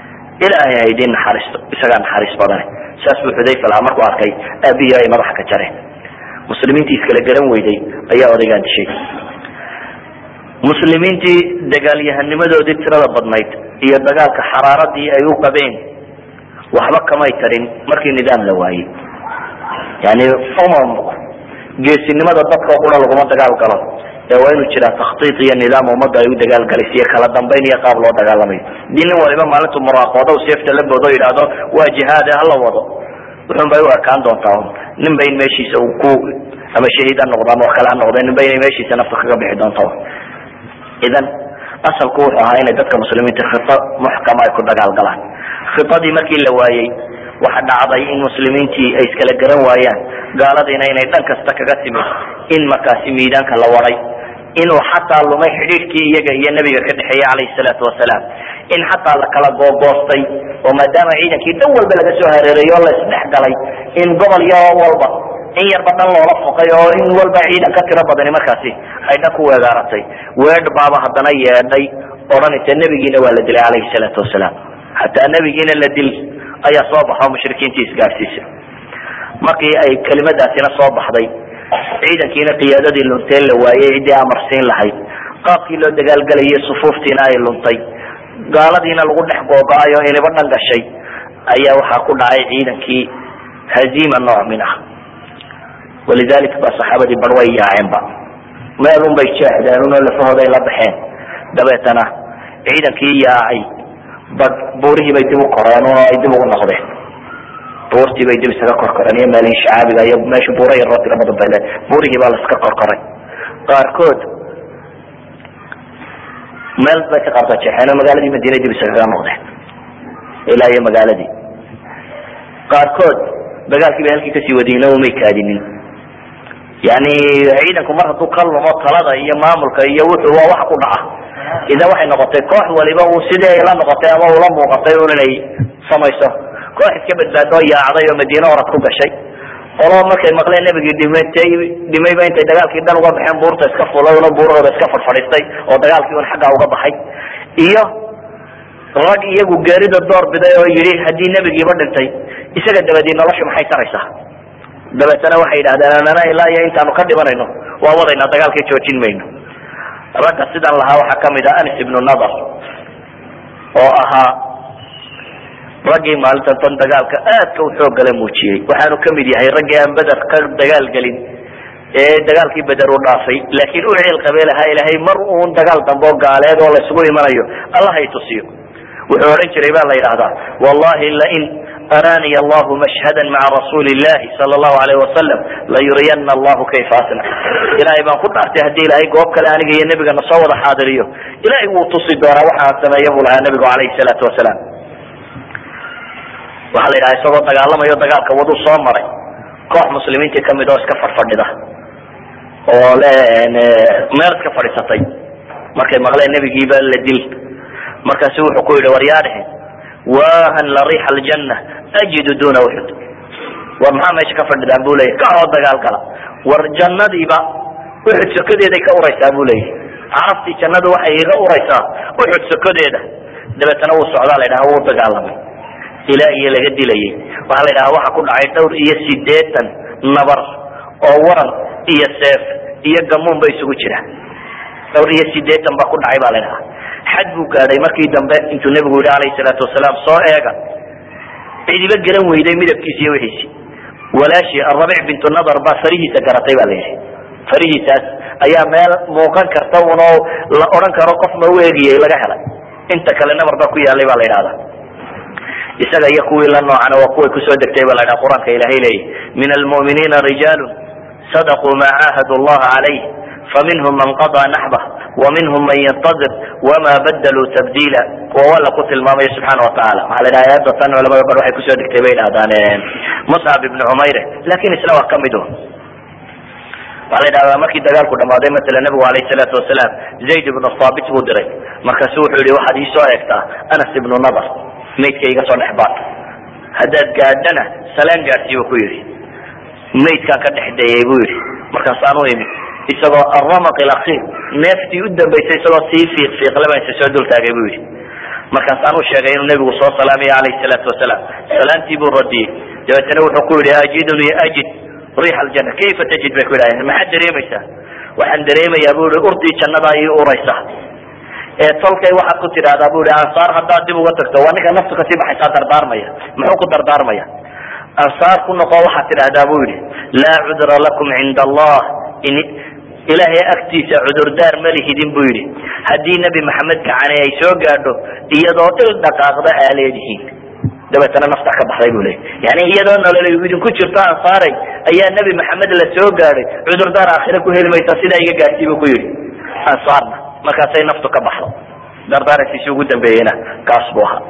ilaahay ha idiin naxariisto isagaa naxariis badane saas buu xudayfa lahaa markuu arkay aabihi ay madaxa ka jareen muslimiintii iskala garan weyday ayaa odaygaan dishay muslimiintii dagaalyahanimadoodii tirada badnayd iyo dagaalka xaraaradii ay u qabeen waxba kamay tarin markii nidaam la waayey yani umam geesinimada dadka qura laguma dagaal galo ee waa inuu jiraa takhtiit iyo nidaam ummadda ay u dagaalgalaysa iyo kala dambayn iyo qaab loo dagaalamayo dii nin waliba maalintu muraaqoodo seefta la boodo yidhaahdo waa jihaade hala wado wuxun bay u ekaan doontaa un nin ba in meeshiisa uu ku ama shahiid ha noqdo ama wax kale ha noqde nin ba inay meeshiisa nafta kaga bixi doonta idan asalku wuxuu ahaa inay dadka muslimiinta khita muxkama ay ku dagaalgalaan khitadii markii la waayey waxa dhacday in muslimiintii ay iskala garan waayaan gaaladiina inay dhan kasta kaga timid in markaasi miidaanka la waday inuu xataa lumay xidhiidhkii iyaga iyo nebiga ka dhexeeyey calayhi salaatu wasalaam in xataa la kala googoostay oo maadaama ciidankii dhan walba laga soo hareereeyo o la isdhex galay in gobol yo walba in yarba dhan loola fuqay oo in walba ciidan ka tiro badani markaasi ay dhan ku weegaaratay weedh baaba haddana yeedhay odhanaysa nebigiina waa la dilay calayhi salaatu wasalaam xataa nebigiina la dil ayaa soo baxo mushrikiintii isgaadhsiisay markii ay kelimadaasina soo baxday ciidankiina qiyaadadii lunteen la waayey ciddii amarsiin lahayd qaabkii loo dagaalgelayay sufuuftiina ay luntay gaaladiina lagu dhex googo-ay oo iniba dhan gashay ayaa waxaa ku dhacay ciidankii haziima nooc min ah walidalik ba saxaabadii bar way yaaceenba meelun bay jeexdeen unoo lafahooday la baxeen dabeetana ciidankii yaacay bad buurihii bay dib u koreen oo ay dib ugu noqdeen buurtii bay dib isaga korkoreen iyo meelihii shacaabiga iyo meesha buura yaroo tiro badan bay le buurihii baa la iska korkoray qaarkood meel bay ka qaarta jeexeen oo magaaladii madiina dib isagaga noqdeen ilaa iyo magaaladii qaarkood dagaalkii bay halkii kasii wadiyeen oo umay kaadinin yani ciidanku mar hadduu ka lumo talada iyo maamulka iyo wuxuu waa wax ku dhaca idan waxay noqotay koox waliba uu sidii ay la noqotay ama ula muuqatay un inay samayso koox iska badbaado yaacday oo madiine orad ku gashay olo markay maqleen nebigii dhimatay dhimayba intay dagaalkii dhan uga baxeen buurta iska fulay una buurahooda iska fadfadhiistay oo dagaalkii un xaggaa uga baxay iyo rag iyagu geerida door biday oo yidhi haddii nebigiiba dhintay isaga dabadii noloshu maxay taraysaa dabeetana waxay yidhahdeen anana ilaa iyo intaanu ka dhimanayno waa wadaynaa dagaalkii joojin mayno ragga sidan lahaa waxaa kamid ah anis ibnu nadar oo ahaa raggii maalintan tan dagaalka aadka u xoog gala muujiyey waxaanu kamid yahay raggii aan beder ka dagaal gelin ee dagaalkii beder u dhaafay laakiin u ciil qabee lahaa ilaahay mar uun dagaal dambe oo gaaleed oo laysugu imanayo allah hay tusiyo wuxuu odhan jiray ba la yidhahdaa wallahi lain araniy allahu mashhada maca rasuuli illahi sala allahu alayh wasalam layuriyana allahu kayfa asnac ilahay baan ku dhaartay haddii ilahay goob kale aniga iyo nebigana soo wada xaadiriyo ilahay wuu tusi doonaa waxaan sameeya buu lahaa nebigu alayhi salaatu wasalaam waxaa la yidhaha isagoo dagaalamayo dagaalka waduu soo maray koox muslimiintii kamid oo iska fadhfadhida oo le meel iska fadhiisatay markay maqleen nebigiiba la dil markaasu wuxuu ku yidhi war yaa dhehe wahan la riixa aljanna ajidu duna uxud war maxaa meesha ka fadhidaan bu leyahy kacoo dagaal gala war jannadiiba uxud sokadeeday ka uraysaa bu leyahy carabtii jannadu waxay iga uraysaa uxud sokadeeda dabeetana wuu socdaa la ydhaha wuu dagaalamay ilaa iyo laga dilayay waxaa la ydhaha waxa ku dhacay dhowr iyo sideetan nabar oo waran iyo seef iyo gamuun ba isugu jira dhowr iyo sideetan ba ku dhacay ba la ydhaha xad buu gaadhay markii dambe intuu nebigu yihi alayhi salaatu wasalaam soo eega cidiba garan weyday midabkiisi iyo wixiisi walaashii arabic bintu nadar baa farihiisa garatay ba la yidhi farihiisaas ayaa meel muuqan karta unoo la odhan karo qof ma u eegiyey laga helay inta kale nabar baa ku yaalay ba la yidhahda isaga iyo kuwii la noocana waa kuway kusoo degtay ba la ydhaha qur-aanka ilahay leeyahy min almu'miniina rijaalu sadaquu ma caahadu allaha calayh faminhum man qadaa naxbah waminhum man yantadir wama badaluu tabdiila kuwa walla ku tilmaamaya subxaana watacaala waxaa la dhaha ayadda tan culamada bar waxay kusoo degtay bay dhahdaan muscab ibni cumayre lakin isna waa kamid un waxaa la dhahdaa markii dagaalku dhamaaday masala nabigu alayh salaatu wasalaam zayd ibnu thaabit buu diray markaasu wuxuu yihi waxaad iisoo eegtaa anas ibnu nadar maydka iga soo dhex baad haddaad gaadhana salaan gaadhsii bu ku yidhi maydkaan ka dhex dayay buu yidhi markaasaan u imi isagoo aramaq ilakhir neeftii u dambaysay isagoo sii fiiq fiiqlaba isa soo dul taagay buu yidhi markaasaan u sheegay inuu nebigu soo salaamaya alayhi salaatu wasalaam salaantii buu radiyey dabeetana wuxuu ku yidhi ajiduni ajid riix aljanna kayfa tajid bay ku yidhahdeen maxaad dareemaysaa waxaan dareemayaa bu ihi urdii jannada ii uraysa ee tolkay waxaad ku tidhahdaa bu ihi ansaar haddaad dib uga tagto waa ninka naftu kasii baxaysaa dardaarmaya muxuu ku dardaarmaya ansaar ku noqo waxaad tidhahdaa bu yidhi laa cudra lakum cinda allah in ilaahay agtiisa cudurdaar ma lihidin bu yidhi haddii nebi maxamed gacane ay soo gaadho iyadoo il dhaqaaqda aa leedihiin dabeetana nafta ka baxday bu leey yani iyadoo nolol idinku jirto ansaaray ayaa nebi maxamed la soo gaadhay cudurdaar aakhire ku heli maysa sidaa iga gaadhsii bu ku yidhi ansaarna markaasay naftu ka baxdo dardaarankiisi ugu dambeeyeyna kaas buu ahaa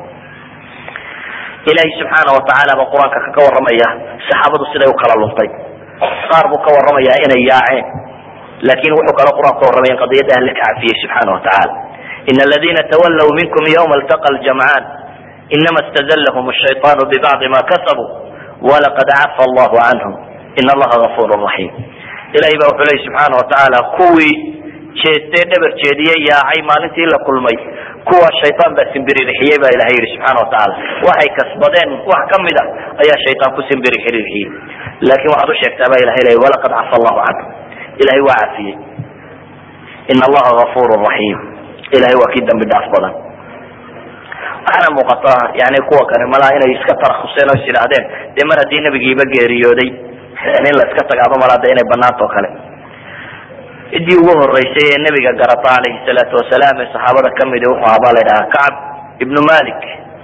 ilaahay subxaana watacaala ba qur-aanka kaga warramaya saxaabadu siday u kala luntay qaar buu ka warramayaa inay yaaceen lakin wuxuu kalo qur-aanku ka warramaya in qadiyadda alle ka cafiyey subxaana watacaala in aladina tawalaw minkum ywma altaqa ljamcaan inama stazlhm الshayطan bibacdi ma kasabuu walaqad cafa allahu canhum in allaha gafur raxim ilahay ba wuxuu leyi subxaana watacaala kuwii jeestee dhabar jeediye yaacay maalintii la kulmay kuwa shayaan baa simbirixiyey baa ilahay yihi subxaana watacaala waxay kasbadeen wax kamid a ayaa shayaan ku simbirixiyey laakin waxaad u sheegtaa ba ilahay ley walaqad cafa allahu canhum ilahay waa cafiyey in allaha gafur raxim ilahay waa kii dambi dhaaf badan waxaana muuqata yani kuwa kani malaa inay iska tarakuseen oo is idhaahdeen dee mar haddii nebigiiba geeriyooday in la iska tagaaba malaa de inay banaanta o kale ciddii ugu horeysay ee nebiga garata alayhi salaatu wasalaam ee saxaabada kamidi wuxuu ahaa baa la dhahaa kacb ibnu malik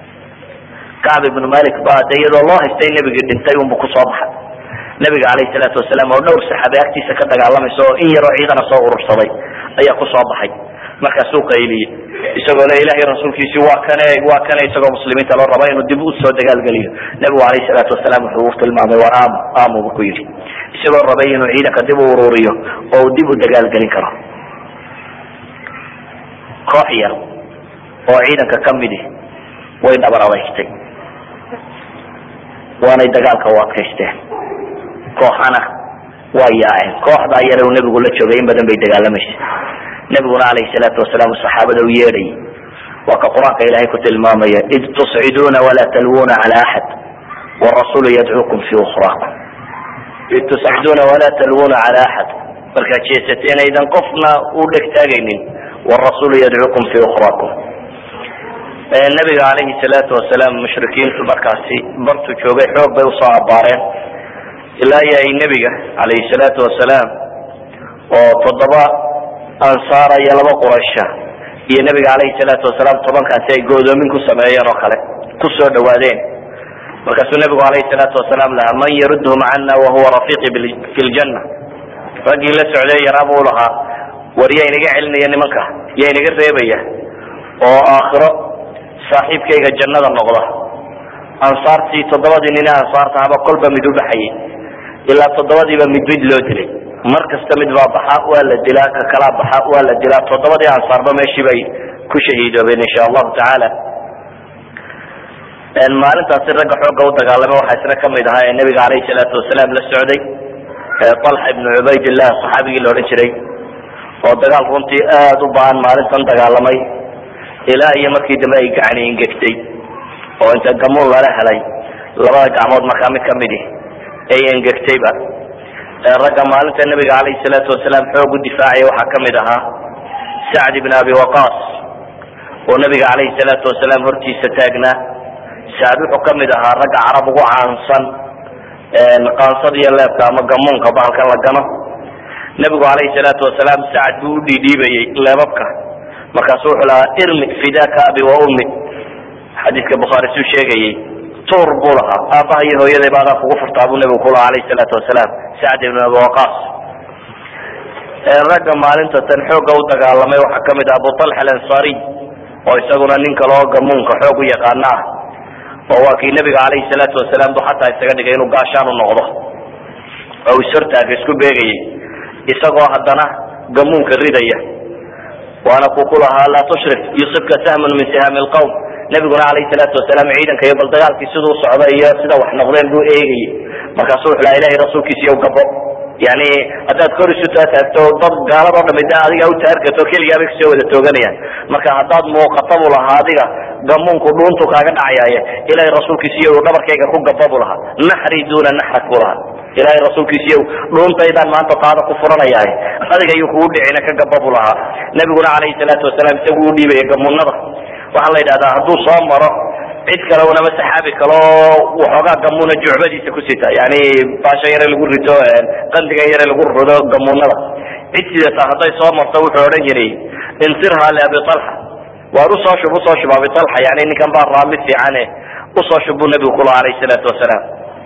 kacb ibnu malik ba de iyadoo loo haystay nebigii dhintay unbu kusoo baxay nebiga alayhi salaatu wasalaam oo dhowr saxaabe agtiisa ka dagaalamaysa oo in yaroo ciidana soo urursaday ayaa kusoo baxay markaasuu qayliyey isagoo le ilahay rasuulkiisi waa kane waa kane isagoo muslimiinta loo raba inuu dib usoo dagaalgeliyo nebigu alayhi salaatu wasalaam wuxuu tilmaamay war aamo aamo bu ku yidhi isagoo rabay inuu ciidanka dib u ururiyo oo uu dib u dagaalgelin karo koox yar oo ciidanka kamidi way dhabar adeygtay waanay dagaalka u adkaysteen kooxana waa yaaceen kooxdaa yare uu nebigu la joogay in badan bay dagaalamaysa nebiguna alayhi salaatu wasalaam saxaabada u yeedhayay waa ka qur-aanka ilahay ku tilmaamaya id tusciduuna walaa talwuna cala axad warasulu yadcuukum fi ukrakum id tusciduuna walaa talwuna cala axad markaad jeesateen aydan qofna u dhegtaagaynin warasulu yadcuukum fi ukrakum nabiga alayhi salaatu wasalaam mushrikiintu markaasi bartu joogay xoog bay usoo abaareen ilaa iyo ay nebiga alayhi salaatu wasalaam oo toddoba ansaara iyo laba quraysha iyo nabiga alayhi salaatu wasalaam tobankaasi ay goodoomin ku sameeyeen oo kale ku soo dhawaadeen markaasuu nabigu alayhi salaatu wasalaam lahaa man yarudhum cana wahuwa rafiiqi fi ljanna raggii la socday yaraa buu lahaa war yaa inaga celinaya nimanka yaa inaga reebaya oo aakhiro saaxiibkayga jannada noqda ansaartii toddobadii nine ansaarta haba kolba mid u baxayay ilaa toddobadiiba mid mid loo dilay mar kasta mid baa baxa waa la dilaa ka kalaa baxa waa la dilaa toddobadii ansaarba meeshii bay ku shahiidoobeen insha allahu tacaala maalintaasi ragga xooga u dagaalamay waxaa isna kamid ahaa ee nabiga alayhi salaatu wasalaam la socday talxa ibnu cubaydillah saxaabigii la odhan jiray oo dagaal runtii aada u baan maalintan dagaalamay ilaa iyo markii dambe ay gacani ingegtay oo inta gamuun lala helay labada gacmood markaa mid kamidi ay engegtayba ragga maalinta nabiga alayhi salaatu wasalaam xoog u difaacaya waxaa kamid ahaa sacd ibn abi waqas oo nabiga alayhi salaatu wasalaam hortiisa taagnaa sacd wuxuu kamid ahaa ragga carab ugu caansan qaansada iyo leebka ama gamuunka bahalkan la gano nabigu alayhi salaatu wasalaam sacd buu u dhiidhiibayey leebabka markaasu wuxuu lahaa irmi fidaka abi wa ummi xadiiska bukhaari suu sheegayey tuur buu lahaa aabaha iyo hooyaday ba adaa kugu furtaa buu nabigu ku lahaa alayhi salaatu wasalaam sacd ibn abi waqas ragga maalinta tan xooga u dagaalamay waxaa kamid ah abu talxa alansariy oo isaguna nin kale oo gamuunka xoog u yaqaana ah oo waa kii nabiga alayhi salaatu wasalaam bu xataa isaga dhigay inuu gaashaan u noqdo oo ishortaaga isku beegayay isagoo haddana gamuunka ridaya waana ku ku lahaa laa tushrik yusibka sahmun min sihaami lqawm nabiguna alayhi salaatu wasalaam ciidanka iyo bal dagaalkii siduu socda iyo sida wax noqdeen buu eegayay markaasu wuxu laha ilahay rasuulkiisiiyo gabo yani haddaad kor isu taataagto dad gaaladoo dhami de adiga u taargato keligaabay kusoo wada tooganayaan marka haddaad muuqata buu lahaa adiga gamuunku dhuuntu kaaga dhacayaaye ilahay rasuulkiisiiyo dhabarkayga ku gaba bu lahaa naxri duuna naxrak bu lahaa ilahay rasuulkiisiiyo dhuuntaydaan maanta taada ku furanayaaye adiga ayuu kugu dhicina ka gaba bu lahaa nabiguna calayhi salaatu wasalaam isagu u dhiibaya gamuunada waxaa la yidhahdaa hadduu soo maro cid kale unama saxaabi kaloo waxoogaa gamuuna jucbadiisa ku sita yani baasha yare lagu rito qandigan yare lagu rido gamuunada cid sidata hadday soo marto wuxuu odhan jiray insirha liabi alxa waar usoo shub usoo shub abi alxa yani ninkan baa raamid fiicane usoo shub buu nabigu kula alayh salaatu wasalaam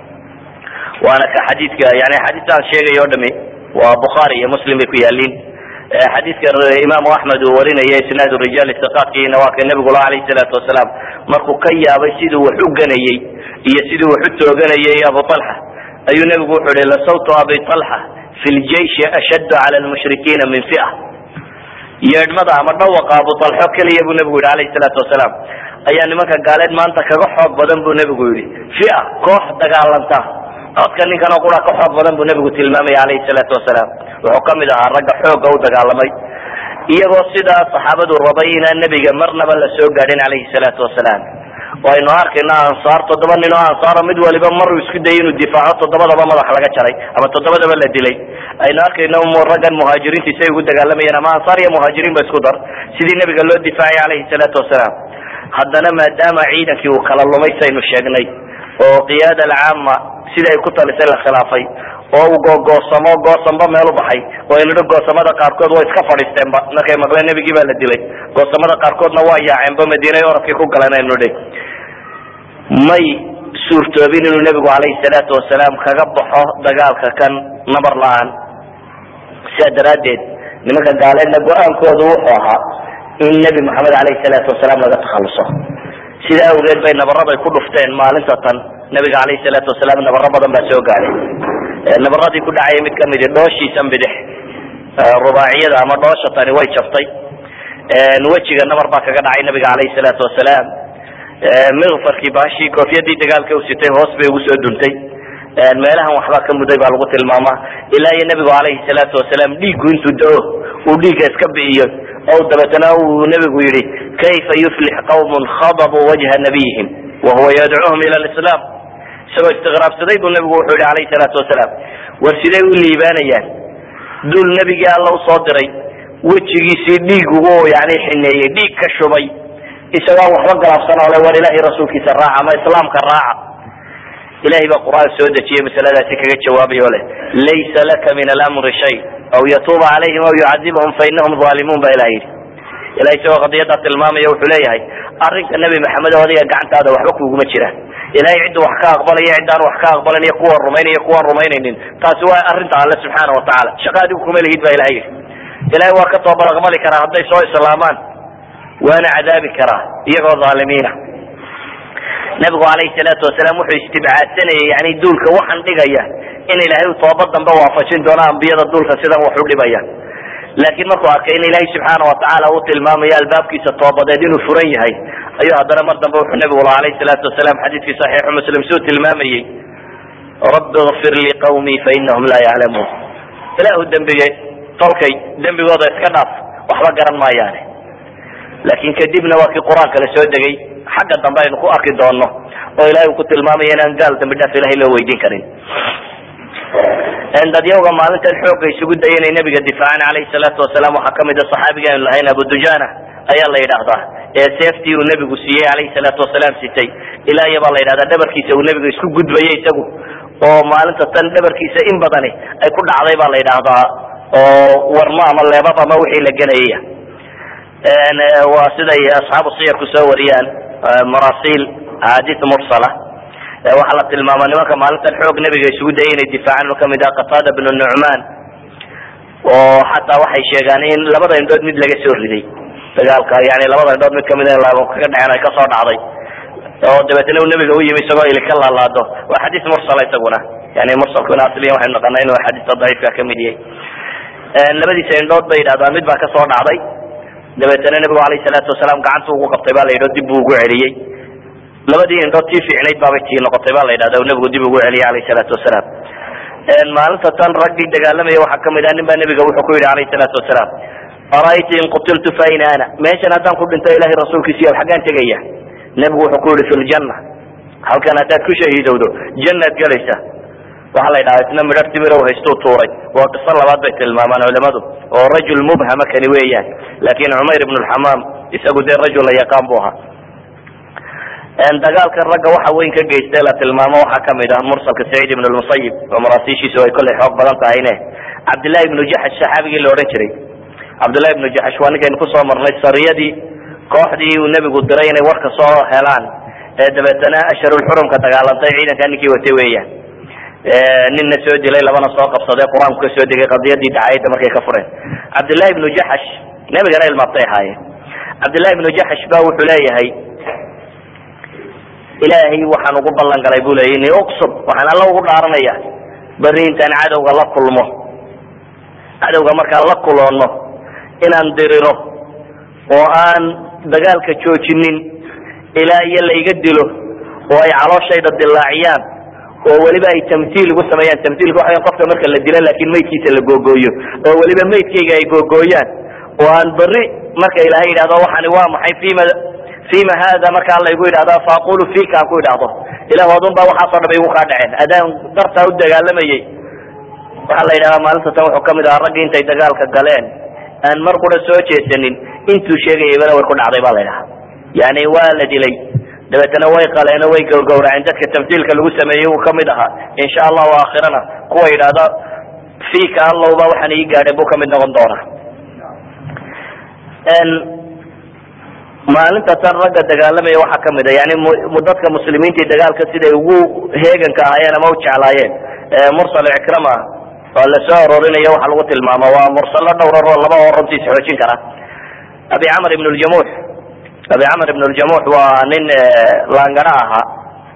waana ka xadiidka yani xadiistaan sheegay o dhami waa bukhaari iyo muslim bay ku yaaliin xadiidka imaamu axmed uu warinaya isnaad rijaal istiqaadkiina waa ka nabigula alayh salaatu wasalaam markuu ka yaabay siduu wax u ganayey iyo siduu wax u tooganayay abu alxa ayuu nabigu wuxuu ihi lasawtu abi alxa fi ljeishi ashaddu cala lmushrikiina min fia yeedhmada ama dhawaqa abu alxo keliya buu nabigu yihi alayh salaatu wasalaam ayaa nimanka gaaleed maanta kaga xoog badan buu nabigu yihi fia koox dagaalanta codka ninkan oo qura ka xoog badan buu nabigu tilmaamaya alayhi salaatu wasalaam wuxuu kamid ahaa ragga xooga u dagaalamay iyagoo sidaa saxaabadu rabay inaan nebiga marnaba la soo gaadhin calayhi salaatu wasalaam waynu arkayna ansaar toddoba nin oo ansaaro mid waliba maruu isku dayay inuu difaaco toddobadaba madax laga jaray ama toddobadaba la dilay aynu arkayna raggan muhaajiriintii say ugu dagaalamayeen ama ansaar iyo muhaajiriin ba isku dar sidii nebiga loo difaacay calayhi salaatu wasalaam haddana maadaama ciidankii uu kala lumay saynu sheegnay oo qiyaada alcaama sida ay ku talisay la khilaafay oo uu googoosamo goosanba meel u baxay oo aynu dhi goosamada qaarkood way iska fadhiisteenba markay maqleen nebigii baa la dilay goosamada qaarkoodna waa yaaceenba madiinay oradkii ku galeen aynu dhi may suurtoobin inuu nebigu calayhi salaatu wasalaam kaga baxo dagaalka kan nabar la-aan sidaa daraaddeed nimanka gaaleedna go-aankoodu wuxuu ahaa in nebi maxamed calayhi salaatu wasalaam laga takhaluso sidaa awgeed bay nabarada ku dhufteen maalinta tan nabiga calayhi salaatu wasalaam nabaro badan baa soo gaadhay nabaradii ku dhacaya mid kamidi dhooshiisan bidix rubaaciyada ama dhoosha tani way jabtay wejiga nabar baa kaga dhacay nabiga calayhi salaatu wasalaam mikfarkii baashii koofiyadii dagaalka u sitay hoos bay ugu soo duntay meelahan waxbaa ka muday baa lagu tilmaamaa ilaa iyo nabigu calayhi salaatu wasalaam dhiiggu intuu da-o uu dhiigga iska bi'iyo o dabeetana uu nabigu yihi kayfa yuflix qawmun khadabuu wajha nabiyihim wahuwa yadcuuhum ila lislaam isagoo istiqraabsaday buu nabigu wuxuu yihi calayhi salaatu wasalaam war siday u liibaanayaan dul nebigii alla usoo diray wejigiisii dhiig ugu yani xineeyey dhiig ka shubay isagoo aan waxba galaabsan oo le war ilahay rasuulkiisa raaca ama islaamka raaca ilahay baa qur-aan soo dejiyey masaladaasi kaga jawaabay oo leh laysa laka min alamri shay aw yatuuba calayhim aw yucadibhum fainahum aalimuun ba ilah yidhi ilahay isagoo qadiyadaa tilmaamaya wuxuu leeyahay arrinka nebi maxamed oo adiga gacantaada waxba kuguma jiraan ilahay ciddu wax ka aqbalaya ciddaan wax ka aqbalan iyo kuwa rumaynaya kuwaan rumaynaynin taasi waa arrinta alle subxaana watacaala shaqa adigu kuma lihid ba ilahay yidhi ilahay waa ka toobad aqbali karaa hadday soo islaamaan waana cadaabi karaa iyagoo aalimiina nabigu calayhi salaatu wasalaam wuxuu istibcaadsanayay yani duulka waxaan dhigaya in ilaahay u toobad dambe waafajin doono ambiyada duulka sidan wax u dhibaya laakiin markuu arkay in ilaahay subxaana watacaala uu tilmaamayo albaabkiisa toobadeed inuu furan yahay ayuu haddana mar dambe wuxuu nabigu laha alayhi salaatu wasalaam xadiidkii saxiixu muslim suu tilmaamayey rabbi kfir liqawmii fainahum laa yaclamuun ilaahu dembige tolkay dembigooda iska dhaaf waxba garan maayaane laakiin kadibna waa kii qur-aanka la soo degay xagga dambe aynu ku arki doono oo ilahay uu ku tilmaamaya inaan gaal dambi dhaaf ilahay loo weydiin karin dadyawga maalintan xooga isugu daya inay nabiga difaacaan calayhi salaatu wasalaam waxaa kamid a saxaabiga aynu lahayn abu dujana ayaa la yidhaahdaa ee seeftii uu nebigu siiyey calayhi salaatu wasalaam sitay ilaa iyo baa la yidhahdaa dhabarkiisa uu nebiga isku gudbayay isagu oo maalinta tan dhabarkiisa in badani ay ku dhacday baa la yidhaahdaa oo warmo ama leebab ama wixii la gelayaya waa siday asxaabu siyarku soo wariyaan marasiil ahadith mursala waxaa la tilmaama nimanka maalintan xoog nebiga isugu dayay inay difaacaan oo kamid ah qatada bnu nucmaan oo xataa waxay sheegaan in labada indhood mid laga soo riday dagaalka yani labada indhood mid kamid kaga dhaceen ay kasoo dhacday oo dabeetna uu nebiga u yimi isagoo ili ka laalaado waa xadiis mursala isaguna yani mursalkuna asliyan waxaynu naqana inuu xadiiska daciifka kamid yahay labadiisa indhood bay yidhahdaan mid baa kasoo dhacday dabeetana nebigu alayhi salaatu wasalaam gacanta ugu qabtay ba la yidhi dib buu ugu celiyey labadii indhood tii fiicnayd baabay tii noqotay ba la yidhahda nebigu dib ugu celiyey alayhi salaatu wasalaam maalinta tan raggii dagaalamaya waxaa kamid ah nin baa nebiga wuxuu ku yidhi alayhi salaatu wasalaam ara'ayta in qutiltu fa ayna ana meeshan haddaan ku dhinto ilahay rasuulkiisiyo xaggaan tegaya nebigu wuxuu ku yihi fi ljanna halkan haddaad ku shahiidowdo jannaad gelaysa waxaa la yidhaha isna midhar timirow haystuu tuuray waa qiso labaad bay tilmaamaan culimadu oo rajul mubhama kani weeyaan laakin cumayr ibn lxamaam isagu dee rajul la yaqaan bu ahaa dagaalkan ragga waxa weyn ka geystay la tilmaamo waxaa kamid ah mursalka saciid ibn lmusayib oo maraasiishiisu ay kollay xoog badan tahayne cabdillahi ibnu jaxash saxaabigii la odhan jiray cabdillahi ibnu jaxash waa ninkaynu kusoo marnay sariyadii kooxdii uu nebigu diray inay warka soo helaan ee dabeetana asharulxurumka dagaalantay ciidankaa ninkii watay weeyaan ninna soo dilay labana soo qabsaday qur-aanku ka soo degay qadiyadii dacayadda markay ka fureen cabdillahi ibnu jaxash nebigana ilmaabtay ahaayeen cabdillahi ibnu jaxash ba wuxuu leeyahay ilaahay waxaan ugu ballan galay bu leeyay ini uqsub waxaan alla ugu dhaaranaya beri intaan cadowga la kulmo cadowga markaan la kuloono inaan diriro oo aan dagaalka joojinin ilaa iyo layga dilo oo ay calooshayda dilaaciyaan oo weliba ay tamtiil igu sameeyaan tamtiilka waxa qofka marka la dilo laakin maydkiisa la googooyo oo weliba maydkayga ay googooyaan oo aan beri marka ilahay yidhahdo waxani waa maxay fima fima hada marka alla igu yidhahdo faaqulu fika aan ku idhaahdo ilah adun baa waxaasoo dham igu kaa dhaceen adaan dartaa u dagaalamayey waxaa la yidhahdaa maalinta tan wuxuu kamid ahaa raggii intay dagaalka galeen aan mar qura soo jeesanin intuu sheegayaybana way ku dhacday ba la ydhaha yani waa la dilay dabeetana way qaleen way gawgawraceen dadka tamtiilka lagu sameeyey uu kamid ahaa insha allahu aakhirana kuwa yidhaahda fika allowba waxaan ii gaadhay buu kamid noqon doonaa maalinta tan ragga dagaalamaya waxaa kamid a yani dadka muslimiinta dagaalka siday ugu heeganka ahaayeen ama u jeclaayeen mursal ikrama oo lasoo arorinayo waxa lagu tilmaamo waa mursalo dhowrar oo laba oo runtiis xoojin kara abi camr ibn ljamuux abi camr ibn ljamuux waa nin laangara ahaa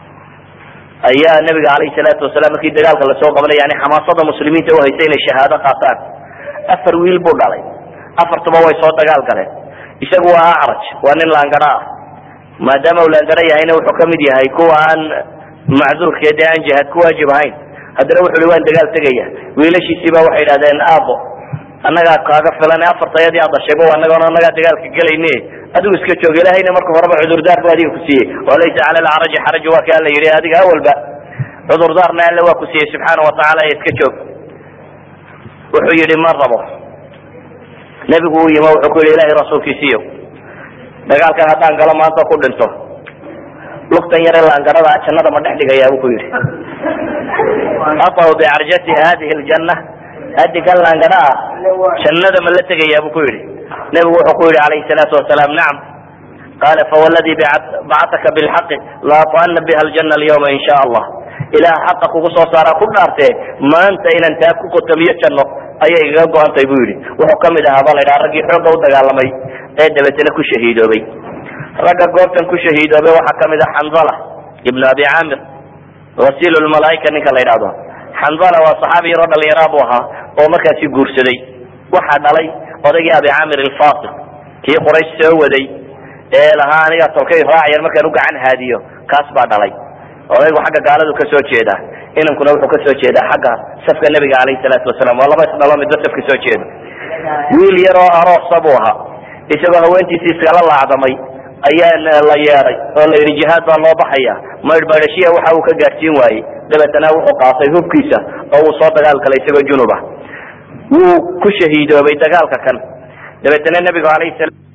ayaa nabiga alayh salaatu wasalaam markii dagaalka lasoo qabanay yani xamaasada muslimiinta uhaysay inay shahaado qaataan afar wiil buu dhalay afartuba way soo dagaal galeen isagu waa acraj waa nin laangara ah maadaama uu laangara yahayna wuxuu kamid yahay kuwa aan macduurke dee aan jihaad ku waajib ahayn haddana wuxu i waan dagaal tegaya wiilashiisiiba waxay idhahdeen aabo annagaa kaaga filan afartayadii aad dhashayba anagona annagaa dagaalka gelayne adigu iska joog ilahayna marka horeba cudurdaar bu adiga ku siiyey oo laysa cala lacraji xaraju waa ka alla yidhi adiga awalba cudurdaarna alle waa ku siiyey subxaana watacaala iska joog wuxuu yihi ma rabo nebigu u yimi wuxuu ku yihi ilahay rasuulkiisiiyo dagaalkan haddaan galo maanta ku dhinto lugtan yare laangarada jannada ma dhex dhigayaa bu ku yihi aطaw bicarjati hadihi ljanna adigan laangara ah jannada ma la tegayaa bu ku yihi nebigu wuxuu ku yihi alayhi salaatu wasalaam nacam qala fawaladi bacataka bilxaqi laatana biha ljana alyawma in sha allah ilaah xaqa kugu soo saaraa ku dhaartee maanta inaan taa ku qotamiyo janno ayay igaga go-antay bu yihi wuxuu kamid ahaa ba la ydhaha raggii xoogga u dagaalamay ee dabeetana ku shahiidoobay ragga goobtan ku shahiidoobay waxaa kamid ah xanzala ibnu abi camir wasiil lmalaaika ninka la ydhahdo xanzala waa saxaabi yaroo dhalinyaraa bu ahaa oo markaasi guursaday waxaa dhalay odaygii abi camir alfasiq kii quraysh soo waday ee lahaa aniga tolkay raacyan markaan u gacan haadiyo kaas baa dhalay odaygu xagga gaaladu kasoo jeeda inankuna wuxuu kasoo jeedaa xagga safka nebiga alayhi salaatu wasalaam waa laba isdhalo midba safka soo jeeda wiil yaroo aroosa buu ahaa isagoo haweentiisii iskala laacdamay ayaa la yeeday oo la yidhi jihaad baa loo baxaya maydhmaydhashiya waxa uu ka gaadhsiin waayey dabeetana wuxuu qaatay hubkiisa oo uu soo dagaal galay isagoo junub ah wuu ku shahiidoobay dagaalka kan dabeetana nebigu alayhi salam